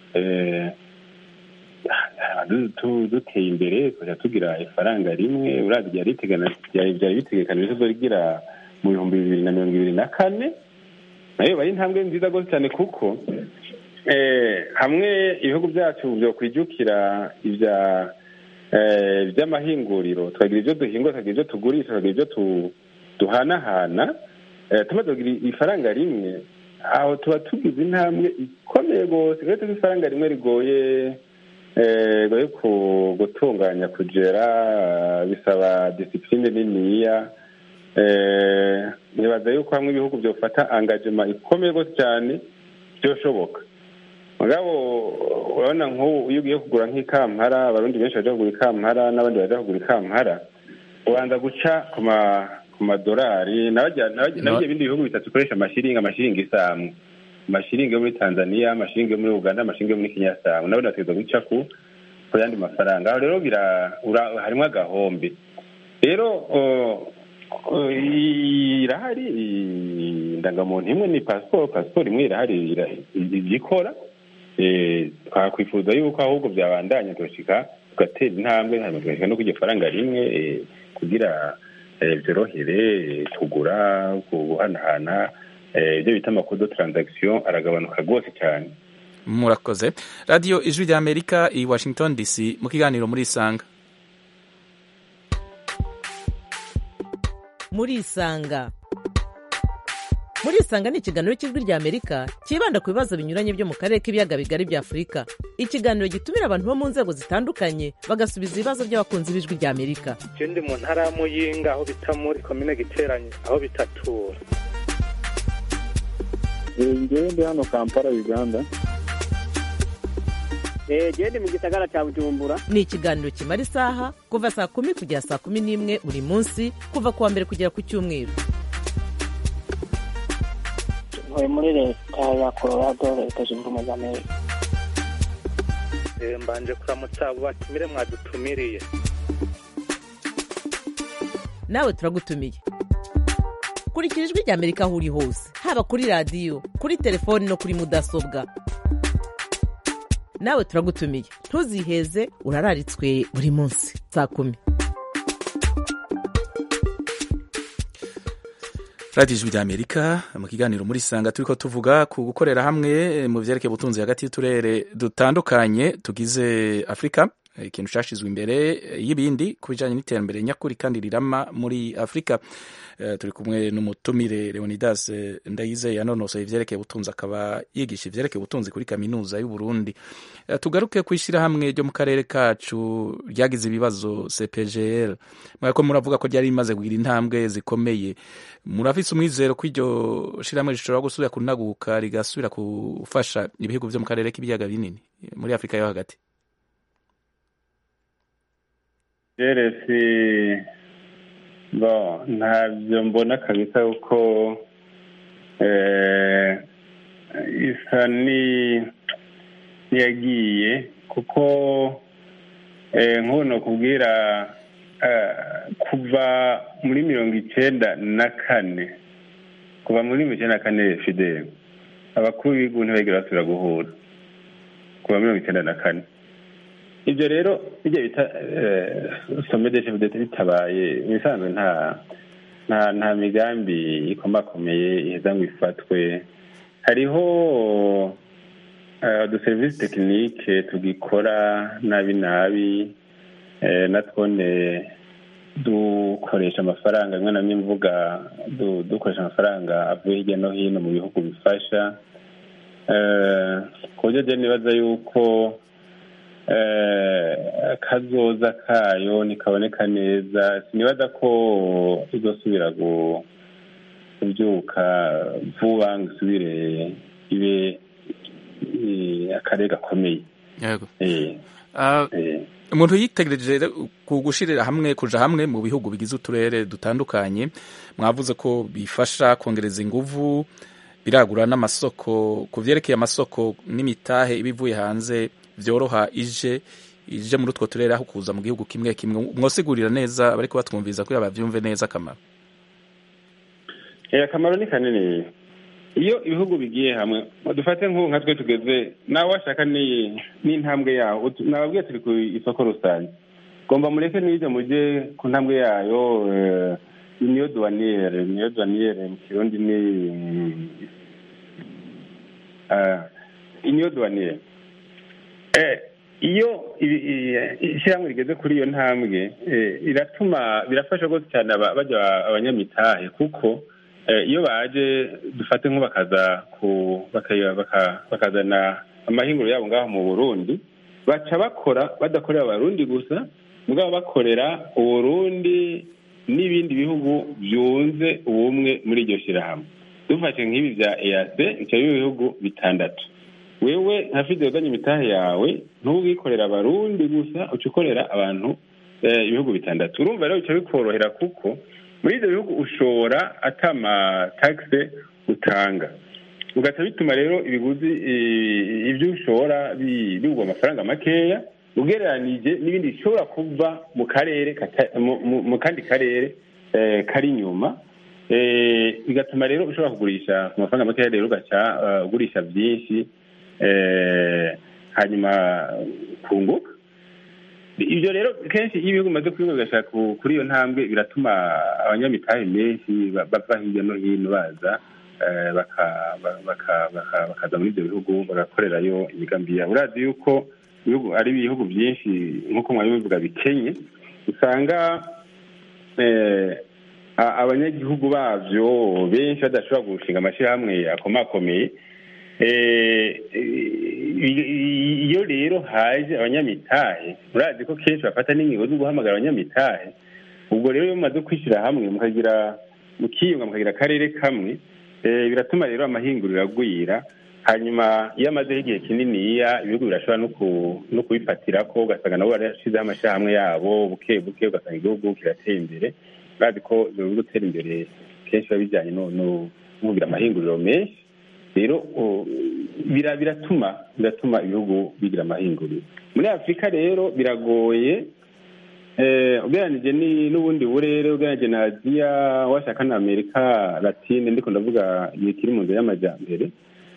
duteye imbere tukajya tugira ifaranga rimwe urabya byari bitegekanije ko rigira mu bihumbi bibiri na mirongo ibiri na kane nayo bari intambwe nziza rwose cyane kuko hamwe ibihugu byacu byo kwijukira ibya by'amahinguriro tukagira ibyo duhinga tukagira ibyo tugurisha tukagira ibyo duhanahana tumaze kugira ifaranga rimwe aho tuba tugize intambwe ikomeye rwose rero tuzi ifaranga rimwe rigoye rigoye gutunganya kugera bisaba disipurine niniya nibaza yuko hamwe ibihugu byofata angajema ikomeye rwose cyane byoshoboka mugabo urabona nk'ubu iyo ugiye kugura nk'ikampara abarundi benshi bajya kugura ikampara n'abandi bajya kugura ikampara ubanza guca ku madolari nabyo ibindi bihugu bitatu bikoresha amashiringi amashiringi isamwe amashiringi yo muri tanzania amashiringi yo muri uganda amashiringi yo muri kenya asamwe nabone bategereza guca ku ku yandi mafaranga aho rero harimo agahombe rero irahari indangamuntu imwe ni pasiporo pasiporo imwe irahari igikora twakwifuza yuko ahubwo byabandanya tugashyika tugatera intambwe hanyuma tugashyika no ku ifaranga rimwe kugira byorohere kugura guhanahana ibyo bita amakodo taranzagisiyo aragabanuka rwose cyane murakoze radiyo ijwi rya amerika i washington dc mu kiganiro muri isanga muri isanga muri isanga ni ikiganiro cy'ijwi rya amerika cyibanda ku bibazo binyuranye byo mu karere k'ibiyaga bigari bya afurika ikiganiro gitumira abantu bo mu nzego zitandukanye bagasubiza ibibazo by'abakunzi b'ijwi rya amerika je ndi mu ntara ya muyinga aho bita muri komine giteranye aho bitatura ngewe ndi hano kampala uganda genda mu gisagara cya bujumbura ni ikiganiro kimara isaha kuva saa kumi kugera saa kumi n'imwe buri munsi kuva ku wa mbere kugera ku cyumweru ntuye muri leta ya colorado leta zunze ubumwe za amerika mbanje kuramutsa abo batumire mwadutumiriye nawe turagutumiye kurikira ijwi rya amerika aho uri hose haba kuri radiyo kuri telefoni no kuri mudasobwa nawe turagutumiye ntuziheze urararitswe buri munsi saa kumi radiyo ijwi rya amerika mu kiganiro muri sanga turi ko tuvuga ku gukorera hamwe mu byerekeye ubutunzi hagati y'uturere dutandukanye tugize afurika ikintu cyashyizwe imbere y'ibindi ku bijyanye n'iterambere nyakuri kandi rirama muri afurika turi kumwe n'umutumire leonidas ndayizeye yanonosoye ibyerekeye ubutunzi akaba yigisha ibyerekeye ubutunzi kuri kaminuza y'u Burundi tugaruke ku ishyirahamwe ryo mu karere kacu ryagize ibibazo cpgr mwako muravuga ko ryari rimaze kugira intambwe zikomeye murafise umwizero ko iryo shyirahamwe rishobora gusubira kunaguka rigasubira gufasha ibihugu byo mu karere k'ibiyaga binini muri afurika yo hagati jeresi bo ntabyo mbona kabisa kuko isa n'iyagiye kuko nk'ubu kubwira kuva muri mirongo icyenda na kane kuva muri mirongo icyenda na kane fideli abakuru b'ibihugu ntibagire basubira guhura kuva mirongo icyenda na kane ibyo rero bijya bita some de chef d'etat bitabaye ibisanzwe nta nta nta migambi ikomakomeye iheza ngo ifatwe hariho uduserivisi tekinike tugikora nabi nabi na twone dukoresha amafaranga rimwe na rimwe mvuga dukoresha amafaranga avuye hirya no hino mu bihugu bifasha ku buryo rero nibaza yuko akazoza kayo ntikaboneka neza sinibaza ko izosubira kubyuka vuba ngo isubire ibe akarere gakomeye umuntu yitegereje ku gushirira hamwe kuja hamwe mu bihugu bigize uturere dutandukanye mwavuze ko bifasha kongereza inguvu biragura n'amasoko ku vyerekeye amasoko n'imitahe iba ivuye hanze vyoroha ije ije muri utwo turere aho kuza mu gihugu kimwe kimwe mwosigurira neza bariko batwumviza kugira bavyumve neza akamaro akamaro ni kanini iyo ibihugu bigiye hamwe dufate nk'ubu nka twe tugeze nawe washaka n'intambwe yaho nababwiye turi ku isoko rusange gomba mureke n'ibyo mujye ku ntambwe yayo niyo duwaniyere niyo duwaniyere mu kirundi ni niyo duwaniyere iyo ishyirahamwe rigeze kuri iyo ntambwe iratuma birafasha rwose cyane bajya abanyamitahe kuko iyo baje dufate nko bakaza bakazana amahinguro yabo ngaho mu burundi baca bakora badakorera abarundi gusa mugabo bakorera uburundi n'ibindi bihugu byunze ubumwe muri iryo shyirahamwe dufashe nk'ibi bya eyase bica ibihugu bitandatu wewe nka fide wazanye imitahe yawe ntubwikorera abarundi gusa uca ukorera abantu ibihugu bitandatu urumva rero bica bikorohera kuko muri ibyo bihugu ushobora atama tagisi utanga ugaca bituma rero ibiguzi ibyo ushobora bigwa amafaranga makeya ugereranije n'ibindi bishobora kuva mu karere mu kandi karere kari inyuma bigatuma rero ushobora kugurisha ku mafaranga makeya rero ugaca ugurisha byinshi hanyuma kunguka ibyo rero kenshi iyo ibihugu bimaze kubiga bigashaka kuri iyo ntambwe biratuma abanyamitahe menshi bava hirya no hino baza bakaza muri ibyo bihugu bagakorerayo imigambi yabo urazi yuko ari ibihugu byinshi nk'uko mwabivuga bikenye usanga abanyagihugu babyo benshi badashobora gushinga amashyirahamwe akomakomeye iyo rero haje abanyamitahe murazi ko kenshi bafata n'ingingo zo guhamagara abanyamitahe ubwo rero iyo mumaze kwishyira hamwe mukagira mukiyunga mukagira akarere kamwe biratuma rero amahinguriro agwira hanyuma iyo amazeho igihe kininiya ibihugu birashobora no kubifatira ko ugasanga nabo barashyizeho amashyirahamwe yabo buke buke ugasanga igihugu kiratera imbere murazi ko ibyo bihugu gutera imbere kenshi biba bijyanye no kugira amahinguriro menshi rero biratuma biratuma ibihugu bigira amahinguriro muri afurika rero biragoye ugereranije n'ubundi burere ugereranije na aziya washaka na amerika latine ndiko ndavuga ikiri mu nzira y'amajyambere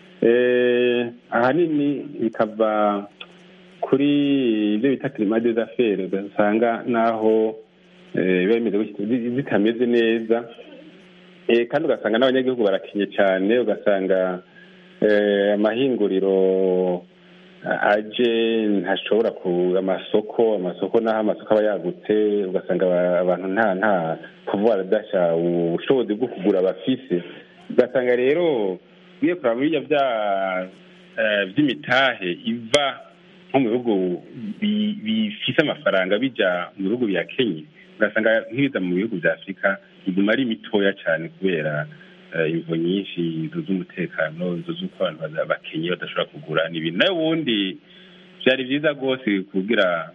ahanini bikava kuri ibyo bita kirima des affaires ugasanga naho biba bimeze zitameze neza kandi ugasanga n'abanyagihugu barakenye cyane ugasanga amahinguriro aje ntashobora ku amasoko amasoko n'aho amasoko aba yagutse ugasanga abantu nta nta kuvuga baradasha ubushobozi bwo kugura bafise ugasanga rero ugiye kureba muri ibyo bya by'imitahe iva nko mu bihugu bifise amafaranga bijya mu bihugu bya kenya ugasanga nk'ibiza mu bihugu bya afurika iguma ari mitoya cyane kubera imvo nyinshi inzu z'umutekano inzu z'uko abantu bakenye badashobora kugura n'ibintu nayo ubundi byari byiza rwose kugira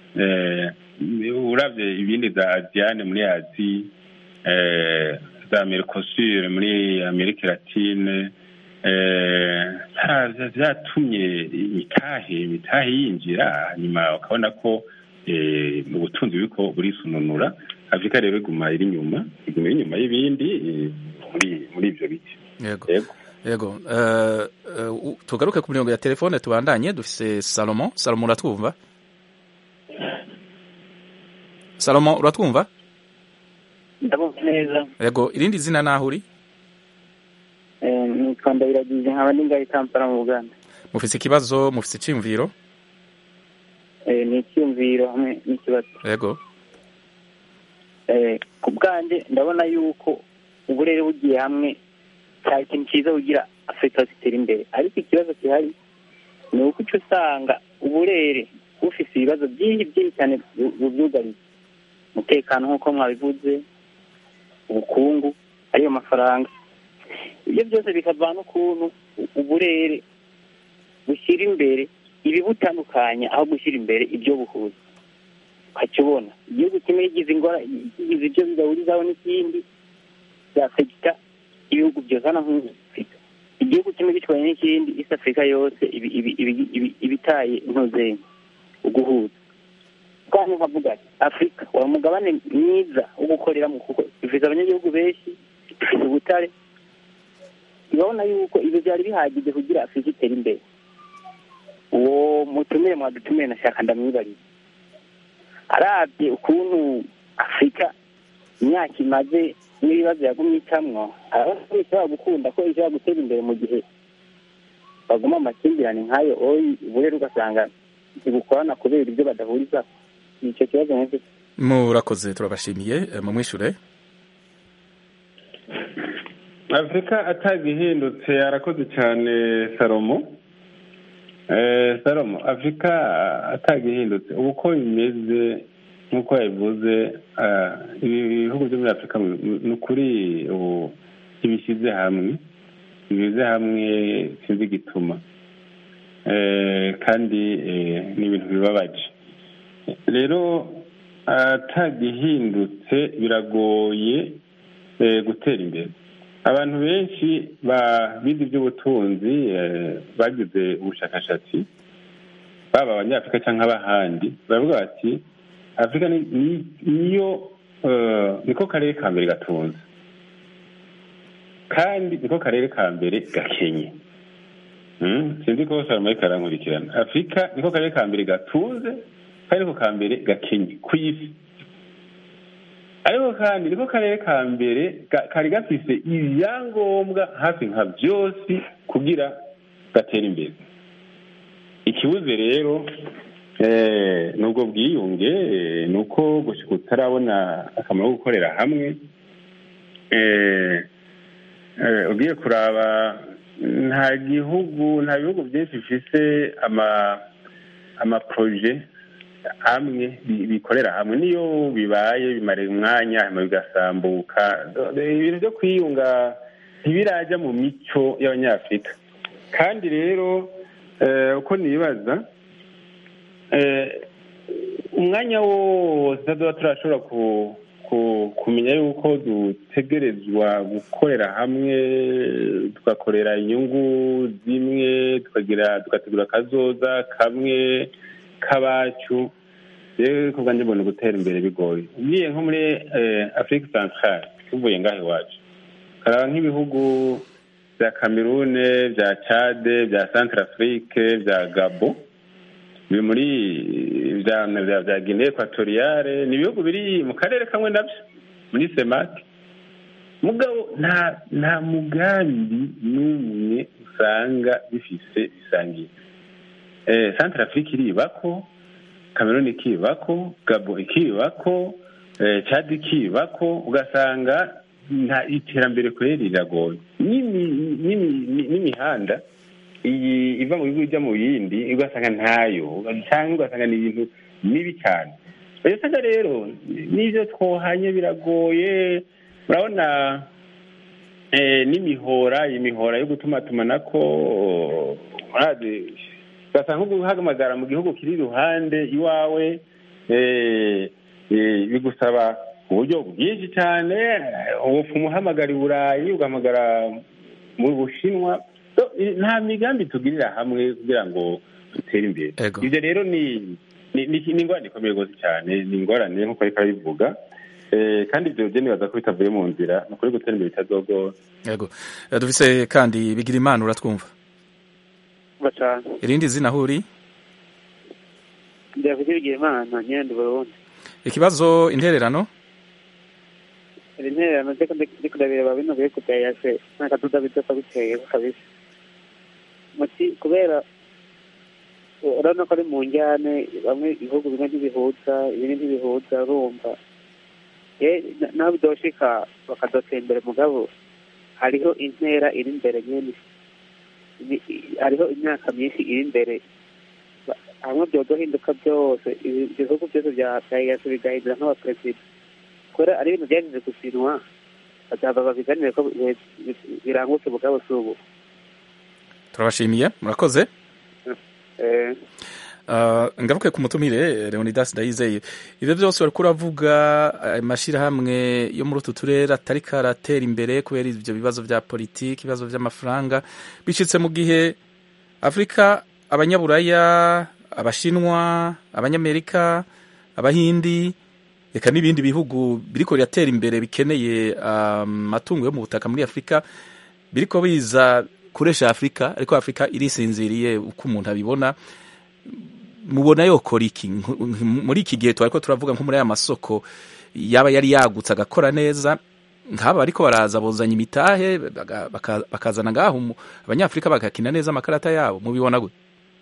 urabye ibindi za aziyane muri azi za mercosur muri amerika latine byatumye imitahe imitahe yinjira hanyuma ukabona ko ubutunzi buriko burisununura afurika rero iguma iri inyuma iguma iri inyuma y'ibindi muri ibyo biti yego yego tugaruke ku mirongo ya telefone tubandanye dufise salomo salomo uratwumva salomo uratwumva ndabumva neza yego irindi zina naho uri nitwa ndabiragize nkaba ndi ngaho i kampala mu buganda mufise ikibazo mufise iciyumviro Eh, ni icyumviro hamwe n'ikibazo yego Eh, ku bwanjye ndabona yuko uburere bugiye hamwe cyari ikintu cyiza kugira afurika zitera imbere ariko ikibazo gihari ni uko uca usanga uburere bufise ibibazo byinshi byinshi cyane bu- bubyugariye umutekano nk'uko mwabivuze ubukungu ariyo mafaranga ibyo byose bikavana n'ukuntu u- uburere bushyira imbere ibibutandukanya aho gushyira imbere ibyo buhuza ukajya ubona igihugu kimwe kigize ingora kigize ibyo bidahurizaho n'ikindi byafegita ibihugu byose hano nk'afurika igihugu kimwe gitwaye n'ikindi isi afurika yose ibi- ibi- ibi- ibi- ibitaye intuzenyi uguhuza kandi nkavuga ati afurika wari umugabane mwiza wo gukoreramo kuko ifite abanyagihugu benshi ifite ubutare urabona yuko ibyo byari bihagije kugira afurika itere imbere uwo mutumire mwadutumire nashaka ndamwibariza arabye ukuntu afurika imyaka imaze n'ibibazo yagumye icamwo arabona ko ishobora gukunda ko ishobora gutera imbere mu gihe baguma mu makimbirane nk'ayo oyi uburere ugasanga ntibukorana kubera ibyo badahuriza icyo kibazo nk'icyo murakoze turabashimiye eh, mumwishure afurika atagihindutse arakoze cyane salomo Eh, salomo afurika atagihindutse ubu uko bimeze nk'uko yabivuze ah, ibi bihugu byo muri afurika mu- mu- ni ukuri ubu ntibishyize hamwe ntibishyize hamwe sinzi igituma Eh, kandi eh, ni ibintu bibabaje rero atagihindutse biragoye eh, gutera imbere abantu benshi ba- bize iby'ubutunzi eh, bagize ubushakashatsi baba abanyafurika cyangwa abahandi baravuga bati afurika ni- ni- niyo eh, niko karere ka mbere gatunze kandi niko karere ka mbere gakenye Mm, sinzi ko salomo ariko arankurikirana afurika niko karere ka mbere gatunze kandi niko ka mbere gakenye ku isi ariko kandi niko karere ka mbere ga- kari gafise ibyangombwa hafi nka byose kugira gatere imbere ikibuze rero eh, ni ubwo bwiyunge eh, ni uko gushika utarabona akamaro ko gukorera hamwe eh, eh, ugiye kuraba nta gihugu nta bihugu byinshi bifise ama amaproje hamwe bi- bikorera hamwe niyo bibaye bimarira umwanya hanyuma bigasambuka ibintu byo kwiyunga ntibirajya mu mico y'abanyafurika kandi rero eh, uko nibaza eh, umwanya wose tuba turashobora ku- ku- kumenya yuko dutegerezwa gukorera hamwe tugakorera inyungu zimwe tukagira tugategura akazoza kamwe k'abacu rero ku bwanjye mbona gutera imbere bigoye ugiye nko muri eh, afurika santarare tuvuye ngaho iwacu ukaraba nk'ibihugu bya kamerune bya cade bya santara afurike bya gabo biri muri bya bya bya guinee ekwatoriyale ni ibihugu biri mu karere kamwe nabyo muri semake mugabo nta nta mugambi n'umwe usanga bifise bisangiye eh, santara afurika iribako kameruni ikibako gabo ikibako eh, cad ikibako ugasanga nta iterambere kweri riragoye N'imi- n'imi- n'imihanda iyi iva mu bihugu ijya mu yindi ugasanga ntayo cyangwa ugasanga ni ibintu mibi cyane usanga rero n'ibyo twohanye biragoye urabona eh, n'imihora imihora yo gutumatumanako murazi ugasanga nko guhamagara mu gihugu kiri iruhande iwawe eh, eh, bigusaba uburyo bwinshi cyane ubupfumu uhamagara i burayi ugahamagara mu bushinwa So, i- nta migambi tugirira hamwe kugira ngo dutere imbere ibyo rero ni ni ni ni ingorane ikomeye rwose cyane ni ingorane nk'uko ariko arabivuga Eh, kandi ibyo byo nibaza ko bitavuye mu nzira ni ukuri gutera imbere bitazogora yego Eh, dufise kandi bigira imana uratwumva cyane irindi zina aho uri ndavuga ibigira imana nyenda uburundi ikibazo intererano iri ntererano ndiko ndiko ndabireba bino biri kudayase n'akaduda bidoka biteye kabisa muti kubera urabona ko ari mu njyane bamwe ibihugu bimwe ntibihuza ibindi ntibihuza urumva naho bidoshika bakadotera imbere mugabo hariho intera iri imbere nyine hariho imyaka myinshi iri imbere hamwe byodohinduka byose ibihugu byose bya yasi bigahindura nk'abaperezida kubera ari ibintu byagize gusinwa bazava babiganire ko birangutse mugabo si ubu turabashimiye murakoze ngaruke ku mutumire leonidas ndayizeye ibyo byose bari kuravuga amashyirahamwe yo muri utu turere atari karatera imbere kubera ibyo bibazo bya politiki ibibazo by'amafaranga bicitse mu gihe afurika abanyaburaya abashinwa abanyamerika abahindi reka n'ibindi bihugu biriko biratera imbere bikeneye amatungo yo mu butaka muri afurika biriko biza kuresha afurika ariko afurika irisinziriye uko umuntu abibona mubona yokora iki muri iki gihe twariko turavuga nko muri aya masoko yaba yari yagutse agakora neza nk'aba ariko baraza buzanya imitahe bakazana ngaho abanyafurika bagakina neza amakarata yabo mubibona gute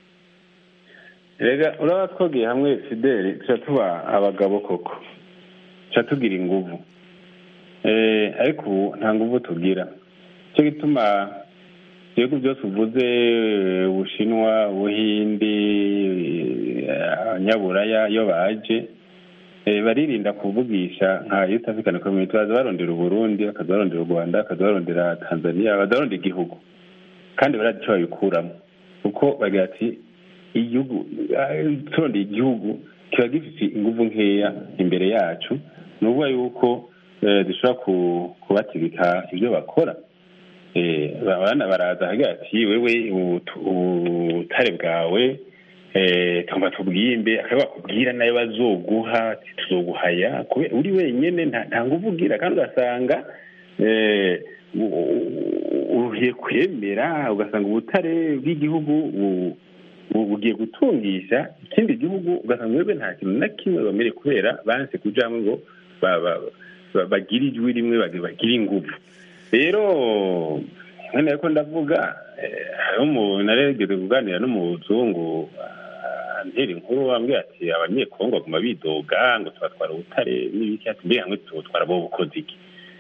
rega uraba twogiye hamwe fideli tuca tuba abagabo koko tuca tugira inguvu ariko ubu nta nguvu tugira cyo gituma ibihugu byose uvuze ubushinwa ubuhindi abanyaburaya iyo baje baririnda kuvugisha nka east african community baza barondera uburundi bakaza barondera u rwanda bakaza barondera tanzania baza barondera igihugu kandi barazi icyo babikuramo kuko bagira ati igihugu turondeye igihugu kiba gifite inguvu nkeya imbere yacu ni ukuvuga yuko dushobora kubategeka ibyo bakora abana baraza hagira ati wewe ubutare bwawe tugomba tubwimbe akaba bakubwira nayo bazoguha tuzoguhaya uri wenyine nta nguvu ugira kandi ugasanga uruhiye kwemera ugasanga ubutare bw'igihugu bugiye gutungisha ikindi gihugu ugasanga wewe nta kintu na kimwe bamere kubera banse kujamwe ngo bagire ijwi rimwe bagire inguvu rero nkene ko ndavuga naregeze kuganira n'umuzungu antera inkuru wambwira ati abanyekongo baguma bidoga ngo tubatwara ubutare n'ibiki ati mbega hamwe tubutwara bo bukoze iki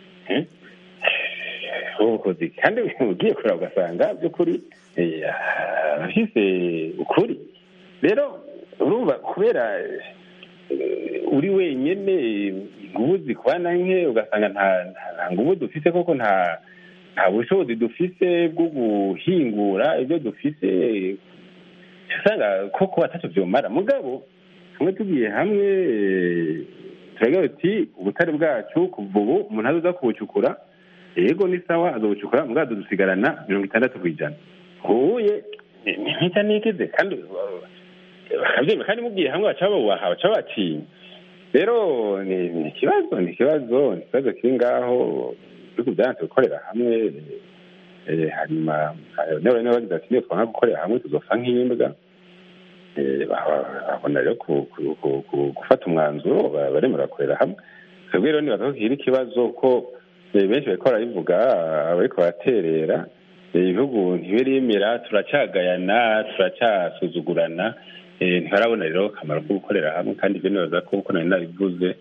bo bukoze iki kandi ugiye kureba ugasanga by'ukuri abafise ukuri rero urumva kubera uri wenyine ingubu zikwana nke ugasanga nta ngubu dufise koko nta nta bushobozi dufise bwo guhingura ibyo dufise usanga koko atacyo byomara mugabo hamwe tugiye hamwe turagira uti ubutare bwacu kuva ubu umuntu azoza kubucukura yego ni sawa azobucukura mugabo dusigarana mirongo itandatu ku ijana huye ntica nikize kandi bakabyemera kandi mubwiye hamwe baca babubaha baca batinya rero ni ikibazo ni ikibazo ni ikibazo kiri ngaho ibihugu byanze gukorera hamwe hanyuma niba bagize ati niyo twanga gukorera hamwe tuzopfa nk'imbwa babona rero gufata umwanzuro baremera gukorera hamwe twebwe rero nibaza ko kiri ikibazo ko benshi bariko barabivuga abariko baraterera ibihugu ntibirimira turacyagayana turacyasuzugurana ntibarabona rero akamaro ko gukorera hamwe kandi ibyo nibaza ko uko nari nabivuze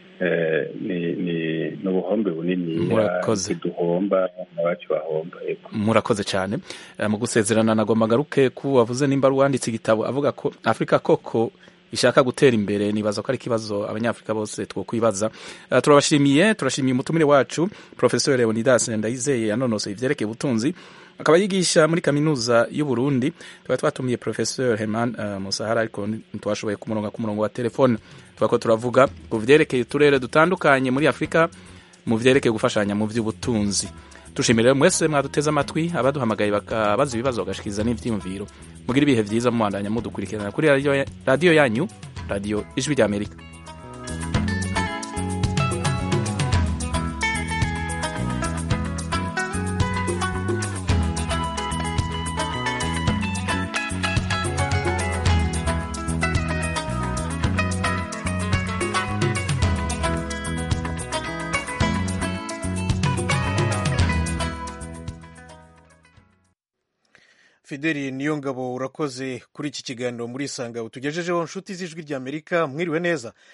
ni ubuhombe bunini duhomba abacu bahomba murakoze cyane mu gusezerana nagomba ngaruke ko wavuze nimba wanditse igitabo avuga ko afurika koko ishaka gutera imbere nibaza ko ari ikibazo abanyafurika bose twokwibaza turabashimiye turashimiye umutumire wacu professor leonidas ndayizeye yanonosoye ivyerekeye ubutunzi akaba yigisha muri kaminuza y'u Burundi tukaba twatumiye professeur Herman uh, Musahara ariko ntitwashoboye kumuronga ku murongo wa telefone twako turavuga ku vyerekeye uturere dutandukanye muri Afrika mu vyerekeye gufashanya mu vy'ubutunzi tushimire mwese mwaduteze amatwi abaduhamagaye bakabaza ibibazo bagashikiriza n'ivyiyumviro mugira ibihe vyiza mubandanya mudukurikirana kuri radiyo yanyu radiyo ijwi ry'amerika fideli niyo ngabo urakoze kuri iki kiganiro muri isanga utugejejeho nshuti z'ijwi ry'amerika mwiriwe neza